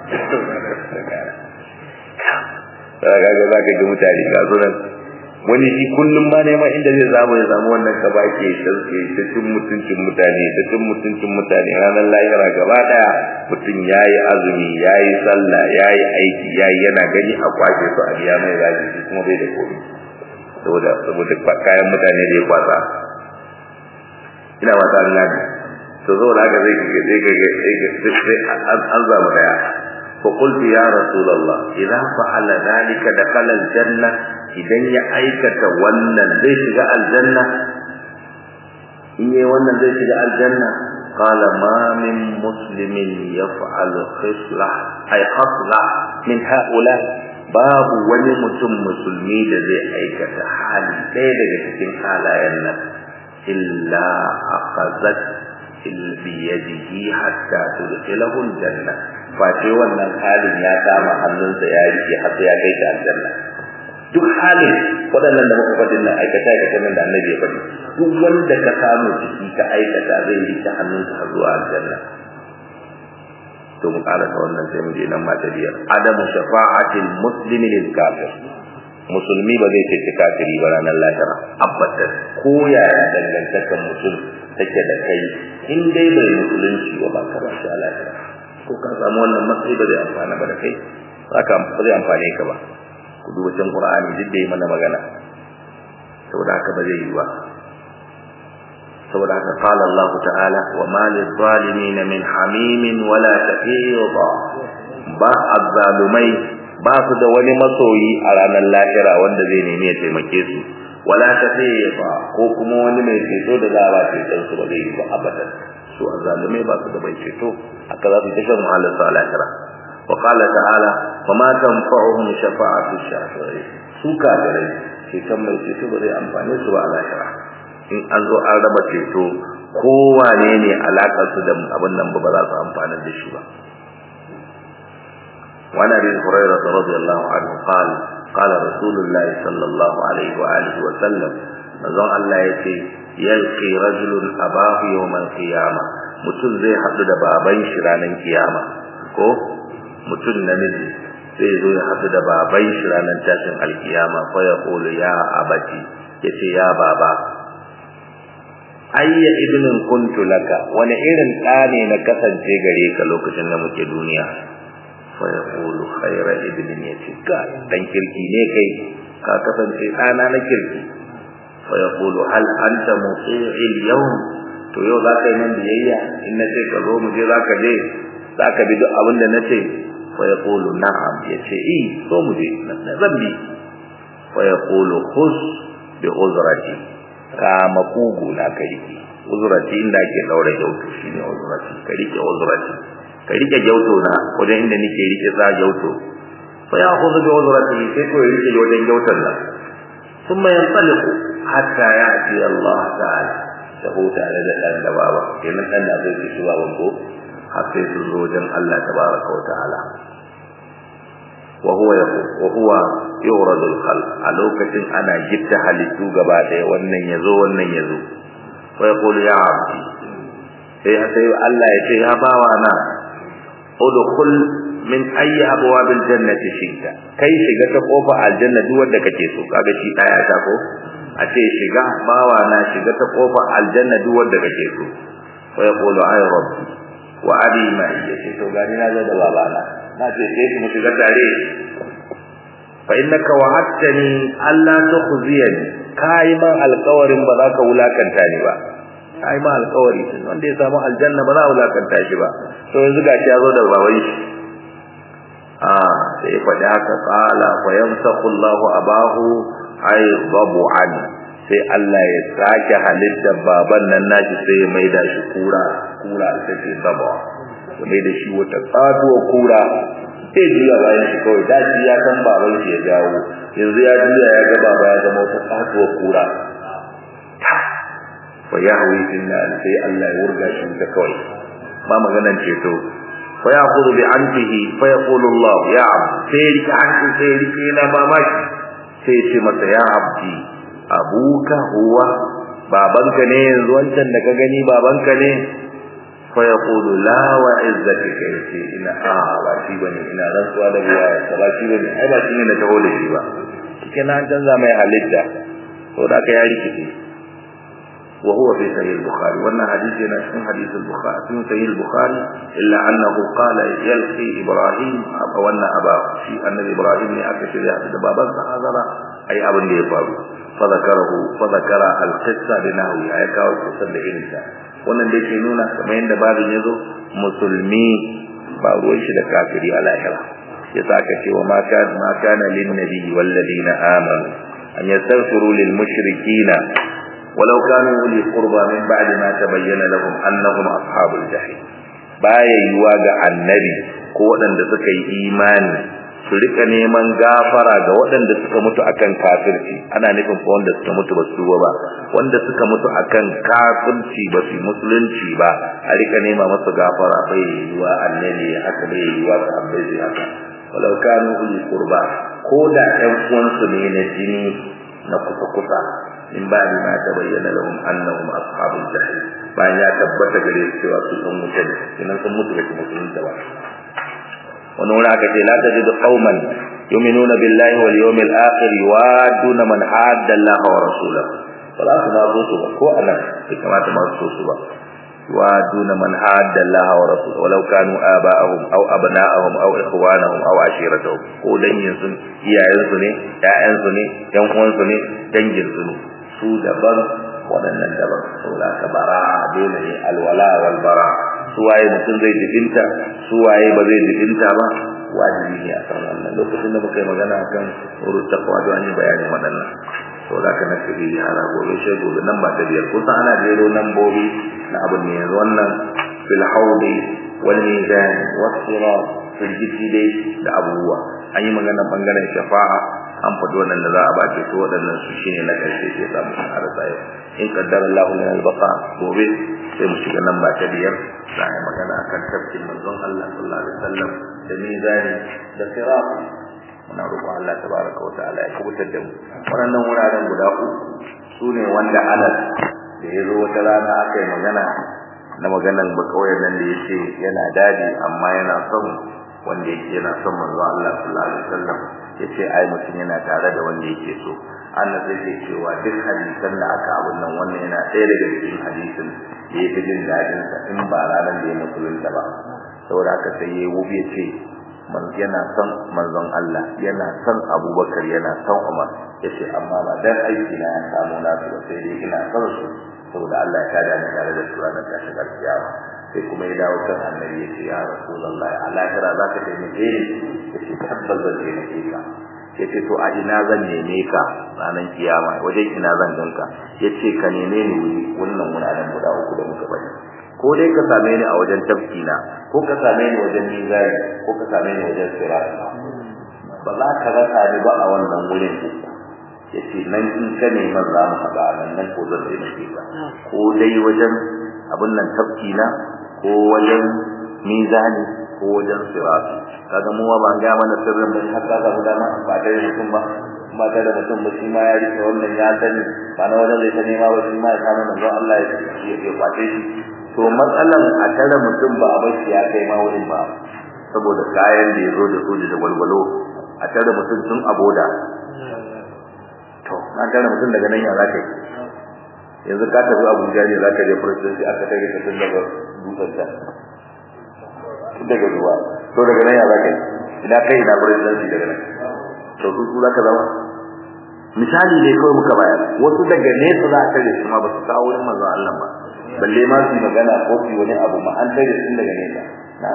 ga ga za ka ga mutane ga sunan wani shi kullum ma neman inda zai samu ya samu wannan ka ba ke sauke ta cin mutuncin mutane ta cin mutuncin mutane ranar lahira gaba daya mutum ya yi azumi ya yi sallah ya yi aiki ya yi yana gani a kwace su a biya mai zaji shi kuma bai da komi saboda saboda kayan mutane da ya kwasa ina mata an gani to saboda haka zai kage zai kage sai an zamu daya فقلت يا رسول الله إذا فعل ذلك دخل الجنة idan ya aikata wannan zai shiga aljanna in yi wannan zai shiga aljanna qala ma min muslimin yaf'al khisla ay khasla min haula babu wani mutum musulmi da zai aikata hali ɗaya daga cikin halayen nan illa akhazat bi yadihi hatta tudkhilahu aljanna face wannan halin ya kama hannunsa ya rike har sai ya kai shi aljanna duk halin waɗannan da muka faɗin nan aikata aikata nan da annabi ya faɗi duk wanda ka samu ciki ka aikata zai yi ta hannunka har zuwa aljanna to mu ƙara ta wannan sai mu je nan mata biyar adamu shafa'atil muslimi lil kafir musulmi ba zai ce kafiri ba ranar lahira abadan ko yaya dangantakar mutum take da kai in dai bai musulunci ba ba ka ba shi lahira ko ka samu wannan matsayi ba zai amfana ba da kai haka ba zai amfane ka ba ku duba can Qur'ani duk da yi mana magana saboda haka ba zai yi ba saboda haka qala Allah ta'ala wa ma lil zalimin min hamimin wala tafiyida ba azzalumai ba su da wani masoyi a ranar lahira wanda zai nemi ya taimake su wala tafiyida ko kuma wani mai ceto da za a ba ceton su ba zai yi ba abadan su azalumai ba su da bai ceto haka za su ta shan wahalar su a lahira wa qala ta'ala wa ma tanfa'uhum shafa'atu shafi'i su kafirai ceton mai ceto ba zai amfane su ba a lahira in an zo an raba ceto kowane ne alaƙar su da abin nan ba za su amfana da shi ba وعن ابي هريره رضي الله عنه قال قال رسول الله صلى الله عليه واله وسلم manzon Allah ya ce yalqi rajulun abahu yawmal qiyama mutum zai haɗu da baban shi ranar kiyama ko mutum namiji zai zo ya haɗu da baban shi ranar tashin alkiyama fa ya qulu ya abati yace ya baba ayya ibnin kuntu laka wani irin ɗa ne na kasance gare ka lokacin da muke duniya fa ya qulu khayra ibnin yace ka dan kirki ne kai ka kasance ɗana na kirki فيقول هل أنت مطيع اليوم to yau za ka yi man biyayya in na ce ka zo mu je za ka je za ka bi duk abin da na ce fa ya kulu na'am ya ce i so mu je na zan bi fa ya kulu hus bi uzrati ka makugu na ka rike uzrati inda ake daura gyauto shine uzrati ka rike uzrati ka rike gyauto na wajen inda nake rike sa gyauto fa ya khudhu bi uzrati sai ko rike wajen gyauton nan ثم ينطلق hatta ya ati Allah ta'ala da huta da dan da baba kenan dan da zai ci baban ko har sai su zo wajen Allah tabaraka wa ta'ala wa huwa wa huwa yuradu al-khalq a lokacin ana gitta halittu gaba daya wannan yazo wannan yazo wa yaqulu ya abdi sai sai Allah ya ce ya bawa na udkhul min ayi abwabil jannati shi'ta kai shiga ta kofa aljanna duk wanda kake so kaga shi daya ta ko a ce shiga bawa na shiga ta kofar aljanna duk wanda kake so wa yaqulu ay rabbi wa abi ma yace to gani na zo da baba na na ce sai mu shiga tare fa innaka wa'adtani alla tukhziyani kai ma alƙawarin ba za ka wulakanta ni ba kai ma alƙawari wanda ya samu aljanna ba za a wulakanta shi ba to yanzu gashi ya zo da baban shi a sai faɗi haka qala fa yamsaqu Allahu abahu ay babu an sai Allah ya sake halitta baban nan nashi sai ya maida shi kura kura ita ce baba ya maida shi wata tsatuwa kura sai juya bayan shi kawai da shi ya san baban shi ya dawo yanzu ya juya ya ga baba ya zama wata tsatuwa kura fa yahwi inna sai Allah ya wurga shi ta kawai ba maganan ceto fa yaqulu bi antihi fa yaqulu Allah ya abd sai rike anti sai rike na mamaki sai ce masa ya abdi abuka huwa babanka ne yanzu wancan da ka gani babanka ne fa yaqulu la wa izzatika yace ina a ba shi bane ina rantsuwa da ruwa ya ba shi bane ai ba shi ne na taho da shi ba kike na canza mai halitta to da ka ya rikice wa huwa fi sahih al-bukhari wannan hadisi yana cikin hadith al-bukhari cikin sahih al-bukhari illa annahu qala yalqi ibrahim aba wannan aba shi annabi ibrahim ne aka shirya da babansa azara ai abin da ya faru fa zakarahu fa zakara al-qissa bi nahwi ay kawo kusan da irin ta wannan da yake nuna kamar yadda babin yazo musulmi ba ruwan shi da kafiri a lahira yasa aka ce wa ma kana ma kana lin nabi wal ladina amanu an yastaghfiru lil mushrikina ولو كانوا أولي قربى من بعد ما تبين لهم أنهم أصحاب الجحيم baya yiwa ga annabi ko waɗanda suka yi imani su rika neman gafara ga waɗanda suka mutu akan kafirci ana nufin ko wanda suka mutu ba su ba wanda suka mutu akan kafirci ba su musulunci ba a rika nema masa gafara bai yiwa annabi haka bai yiwa sahabbai zai haka walau kanu uli qurba ko da ƴan uwansu ne na jini na kusa kusa in ba ni ma ta bayyana lahum annahum ashabul jahim bayan ya tabbata gare su cewa su sun mutu ne kinan sun mutu da musulunta ba wani wani aka ce la tajidu qauman yu'minuna billahi wal yawmil akhir yuwaduna man hadda Allah wa rasulahu wala su ma so su ba ko anan bai kamata ma so su ba yuwaduna man hadda Allah wa rasulahu walau kanu aba'ahum aw abna'ahum aw ikhwanahum aw ashiratahum ko dangin su iyayen su ne ƴaƴan su ne ƴan uwan su ne dangin su ne su daban waɗannan daban saboda ka bara dole ne alwala wal bara su waye mutum zai jibinta su waye ba zai jibinta ba wajibi ne a kan wannan lokacin da muka yi magana kan urut taqwa da an yi bayanin waɗannan to da ka nake yi yara gobe sai gobe nan ba ta biyar kusan ana jero nan bobi na abin ne yanzu wannan fil haudi wal mizan was sirat firgiti dai da abubuwa an yi magana bangaren shafa'a an faɗi wannan da za a bace to waɗannan su shine na ƙarshe sai samu harasa yau in qaddara Allahu lana al-baqa gobe sai mu shiga nan ba ta biyar za a yi magana akan tafsirin manzon Allah sallallahu alaihi wasallam da mizani da sirat muna roƙon Allah tabaraka wa ta'ala ya kubutar da mu wannan wuraren guda uku sune wanda Anas da yazo wata rana aka yi magana na maganan bakawai nan da yace yana dadi amma yana son wanda yake yana son manzo Allah sallallahu alaihi wasallam yace ai mutum yana tare da wanda yake so Allah zai ce cewa duk hadisan da aka abun nan wannan yana ɗaya daga cikin hadisin da yake jin dadin sa in ba ranar da ya musulunta ba saboda haka sai yayi wubi yace man yana son manzon Allah yana son Abubakar yana son Umar yace amma ba dan aiki na ya samu na su ba sai dai ina son su saboda Allah ya kada ni tare da su ranar tashin kiyama sai kuma ya dawo kan annabi yace ya rasulullahi a lahira zaka taimake ni yace tabbas zan taimake ka yace to a ina zan neme ka ranar kiyama wajen ina zan ganka yace ka neme ni wuri wannan wuraren guda uku da muka bari ko dai ka same ni a wajen tafkina ko ka same ni wajen mizani ko ka same ni wajen sirat ba za ka rasa ni ba a wannan wurin uku yace nan in ka neman za mu haɗa nan nan ko zan taimake ka ko dai wajen abin nan tafkina ko wajen mizani ko wajen sirat kaga mu ba ga mana sirrin mun har kaga mu dama ba da mutum ba ba da mutum ba shi ma ya rike wannan ya sani ba na wajen zai ta nema ba shi ma ya samu manzon Allah ya ya kwace shi to matsalan a tare mutum ba a bashi ya kai ma wurin ba saboda kayan da ya zo da soja da walwalo a tare mutum tun aboda to na tare mutum daga nan ya za ka yi yanzu ka tafi abuja ne za ka je presidency aka tare ka tun daga dutsen ta tun daga zuwa to daga nan ya za ka yi ina kai ina presidency daga nan to su su za ka zama misali dai kawai muka bayar wasu daga nesa za a tare su ma ba su kawo wurin manzon Allah ba balle ma su magana ko su wani abu ma an tare sun daga nesa na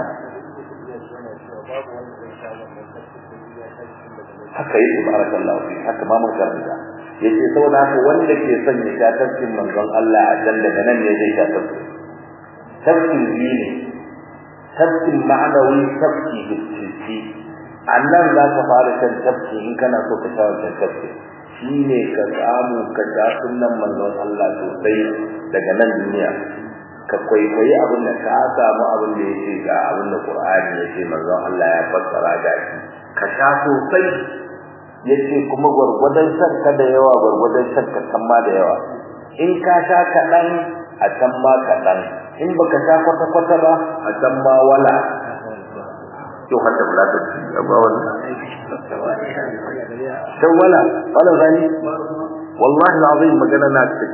haka yi subhanallahi fi haka ma mun karanta yace saboda haka wanda ke son ya sha tafkin manzon Allah a can daga nan ne zai sha tafkin tafkin ne tafkin ma'anawi tafki hissi annan za ka fara shan tafki in kana so ka sha wannan tafki shine ka samu ka sha sunnan manzon Allah sosai daga nan duniya ka kwaikwayi abin da ka samu abin da yake ga abin da Qur'ani yake manzon Allah ya fassara ga shi ka sha sosai yace kuma gurgurdan sarka da yawa gurgurdan sarka kan ma da yawa in ka sha kaɗan a can ma kaɗan in baka sha kwata kwata ba a can ma wala yau hatta bula da shi ba wannan dan wala wala zani wallahi alazim magana na ce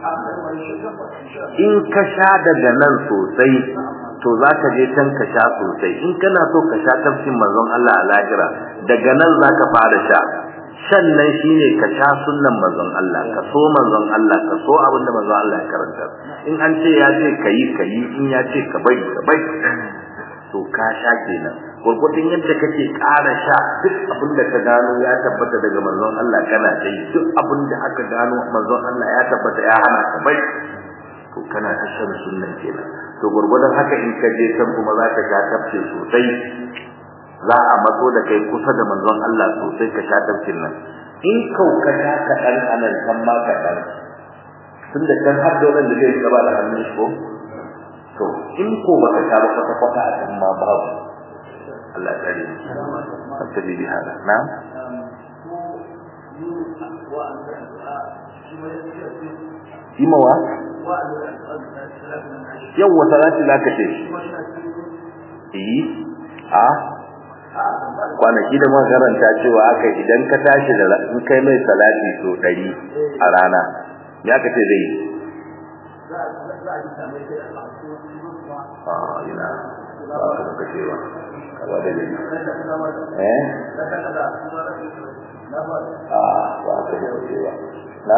in ka sha daga nan sosai to za ka je can ka sha sosai in kana so ka sha tafsin manzon Allah a lahira daga nan za ka fara sha sannan shine ka sha sunnan manzon Allah ka so manzon Allah ka so abin da manzon Allah ya karanta in an ce ya ce kayi kayi in ya ce ka bari ka bari to ka sha kenan gurgurdin yadda kake ƙara sha duk abin da ka gano ya tabbata daga manzon Allah kana ta yi duk abin da aka gano manzon Allah ya tabbata ya hana ka bai to kana ta shan sunnan kenan to gurgurdan haka in ka je san kuma za ka sha tafsir sosai za a matso da kai kusa da manzon Allah sosai ka sha tafsir nan in kau ka sha kaɗan anan kan ma kaɗan tun da kan har da wannan da zai gaba da hannun shi ko to in ko baka sha ba kwata kwata a kan ma babu Allah ya tsare mu tabi bi hada na Imawa yawwa salati zaka ce eh a kwanaki da makaranta cewa aka idan ka tashi da in kai mai salati so 100 a rana ya kace zai yi ah ina ba ka kace ba kaza da ni eh ah ba ka kace ba na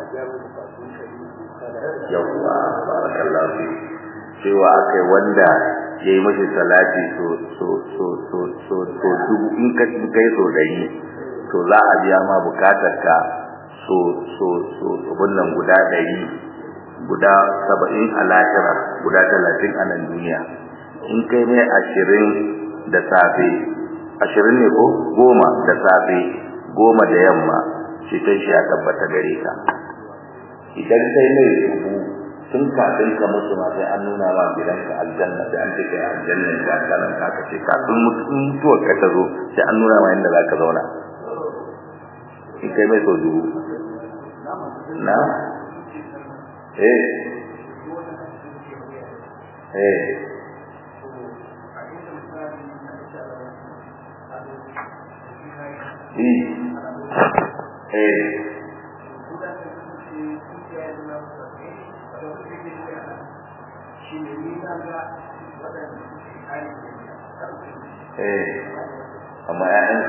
yawwa barakallahu fi cewa akai wanda ya yi mashi salati so so so so so so dubu in ka in kai so dari to za a biya ma bukatar ka so so so so wannan guda ɗari guda saba'in a lahira guda talatin a nan duniya in kai mai ashirin da safe ashirin ne ko goma da safe goma da yamma ceton shi ya tabbata gare ka idan kai mai dubu tun kafin ka mutu ma sai an nuna ma gidanka aljanna sai an take aljanna ka kalan ka kace kafin mutuwar ka ta zo sai an nuna ma inda za ka zauna in kai mai so dubu na eh eh eh eh amma ya'yan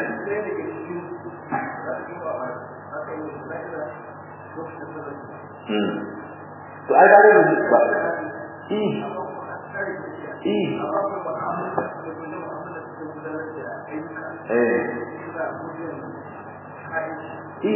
hmm to ai gare da ba i i eh i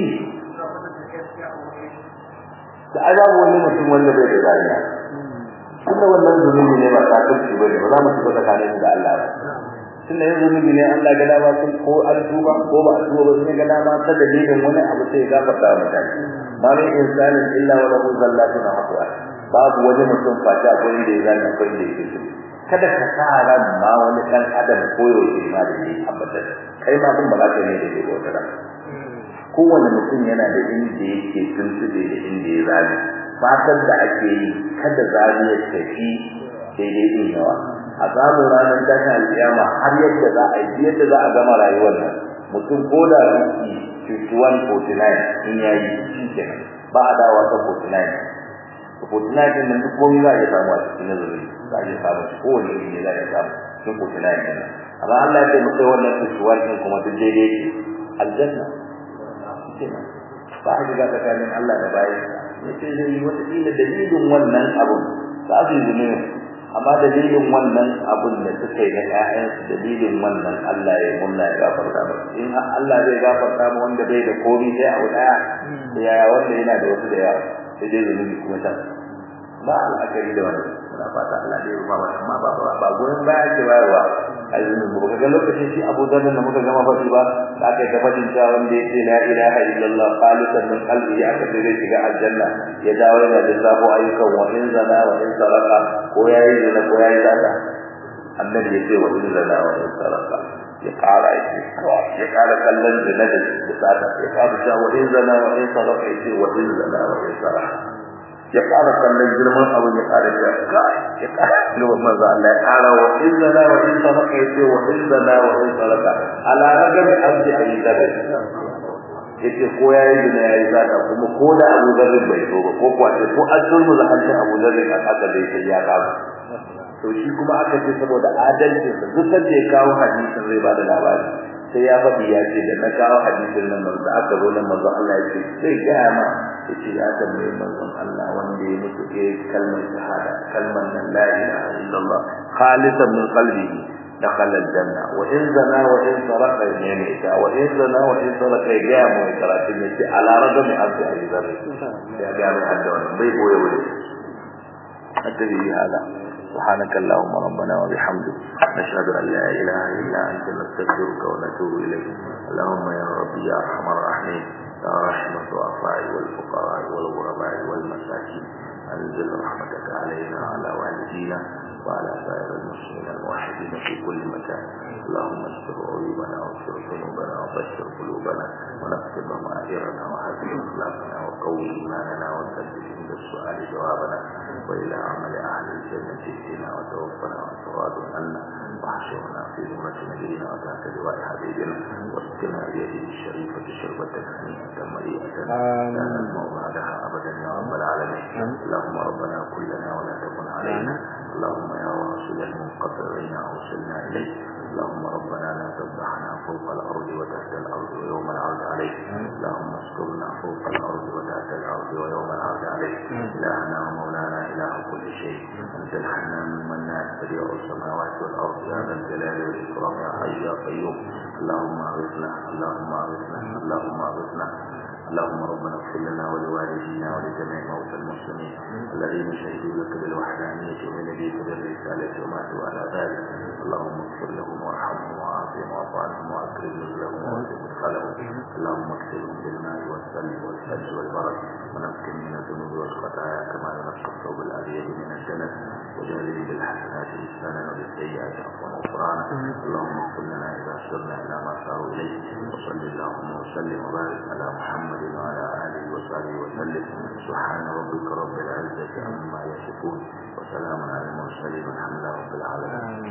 da ai babu wani mutum wanda bai da dariya tunda wannan zunubi ne ba kafirci bane ba za mu shiga tsakanin da Allah ba tunda yanzu zunubi ne Allah ga dama sun ko an tuba ko ba a tuba ba sai ga dama ta dalilin wani abu sai ya gafarta wa mutane ma min insanin illa wa lahu zallatun haqwa babu wani mutum fata ko inda ya zana ko inda yake so kada ka sa ran ma wani dan adam koyo shi ma da shi tabbatar kai ma din ba za ka ne da shi wata ran kowane mutum yana da inda yake tuntube da inda ya zane fatan da ake yi kada zane ya tafi daidai din yawa a samu ranar tashin alƙiyama har yadda za a yi yadda za a gama rayuwar nan mutum ko da ruki 51 49 in yayi shi kenan ba a dawa ta 49 49 din nan duk komai za a iya samu a cikin nazari za a iya samu shi kowane iri ne za a iya samu cikin 49 din nan amma Allah ya taimaka wannan 51 din kuma duk daidai ce aljanna ba a shiga tsakanin Allah da bayan ya ce zai yi wata ƙila dalilin wannan abun za su yi zunubi amma dalilin wannan abun da suka yi na ƴaƴansu dalilin wannan Allah ya munna ya gafarta ba in Allah zai gafarta ma wanda bai da komai sai abu daya yaya wanda yana da wasu da yawa sai dai zunubi kuma ta ba al'akari da wannan muna fata Allah zai rufa mana amma ba ba gurin baya ke bayarwa ai zunubi ba ga lokacin shi Abu Dharr da muka gama fashi ba da aka ga fadin cewa wanda yace la ilaha illallah khalisan min qalbi aka sai zai shiga aljanna ya dawo yana da sabo ayyukan wa in zana wa in saraka ko yayi zina ko yayi zata annabi ya ce wa in zana wa in saraka ya kara yake ya kara kallon zina da sata ya kara cewa wa in zana wa in saraka ya ce wa in zana wa in saraka ya ƙara kallon girman abin ya ƙara da kai ya ƙara girman manzo Allah ya ƙara wa inna la wa in saraka yace wa inna la wa in saraka ala ragami abdi ayi dabe yace ko yayi dina yayi zaka kuma ko da Abu Dharr bai so ba ko kuwa ko an turmu da hancin Abu Dharr kan aka dai sai ya kawo to shi kuma aka ce saboda adalci sa duk da ya kawo hadisin zai bada labari sai ya faɗi ya ce da na kawo hadisin nan manzo aka zo nan manzo Allah ya ce sai ga ma yace ya tambaye manzon Allah wanda ya mutu ke kalmar shahada kalmar nan la ilaha illallah khalisan min qalbihi dakhala aljanna wa in zana wa in sarqa yaminka wa in zana wa in sarqa ya mu karatin yace ala ragami abdi ayyubar ya ga mai hadda wannan bai boye wani أدري هذا سبحانك اللهم ربنا وبحمدك نشهد أن لا إله إلا أنت نستغفرك ونتوب إليك اللهم يا ربي يا أرحم الراحمين يا رحمة الضعفاء والفقراء والغرباء والمساكين أنزل رحمتك علينا وعلى والدينا وعلى سائر المسلمين الموحدين في كل مكان اللهم استر عيوبنا واغفر ذنوبنا وبشر قلوبنا ونكتب ضمائرنا وحسن اخلاقنا وقوي ايماننا وسدد عند السؤال جوابنا والى عمل اهل الجنه اهدنا وتوفنا وتراض عنا واحشرنا في ذمة نبينا وتحت لواء حبيبنا واسقنا بيده الشريفة شربة هنيئة مريئة لا نسمع بعدها أبدا يا رب العالمين اللهم ربنا كلنا ولا تكن علينا اللهم يا واصل المنقطعين أوصلنا إليك اللهم ربنا لا تفضحنا فوق الأرض وتحت الأرض ويوم العرض عليك اللهم استرنا فوق الأرض وتحت الأرض ويوم العرض عليك إلهنا ومولانا إله كل شيء أنت الحنان المنان بديع السماوات والأرض يا ذا الجلال والإكرام يا حي يا قيوم اللهم أغثنا اللهم أغثنا اللهم أغثنا اللهم ربنا اغفر لنا ولوالدينا ولجميع موتى المسلمين الذين شهدوا لك بالوحدانية ولنبيك بالرسالة وماتوا على ذلك اللهم اغفر لهم وارحمهم وعافهم واعف عنهم واكرم نزلهم واسع مدخلهم اللهم اكسرهم بالماء والثلج والثلج والبرد ونقهم من الذنوب والخطايا كما ينقى الثوب الابيض من الجنة وجعلهم بالحسنات لسانا وبالسيئات عفوا وغفرانا اللهم اغفر لنا اذا سرنا الى ما صاروا اليه وصل اللهم وسلم وبارك على محمد وعلى اله وصحبه وسلم سبحان ربك رب العزه عما يصفون وسلام على المرسلين والحمد لله رب العالمين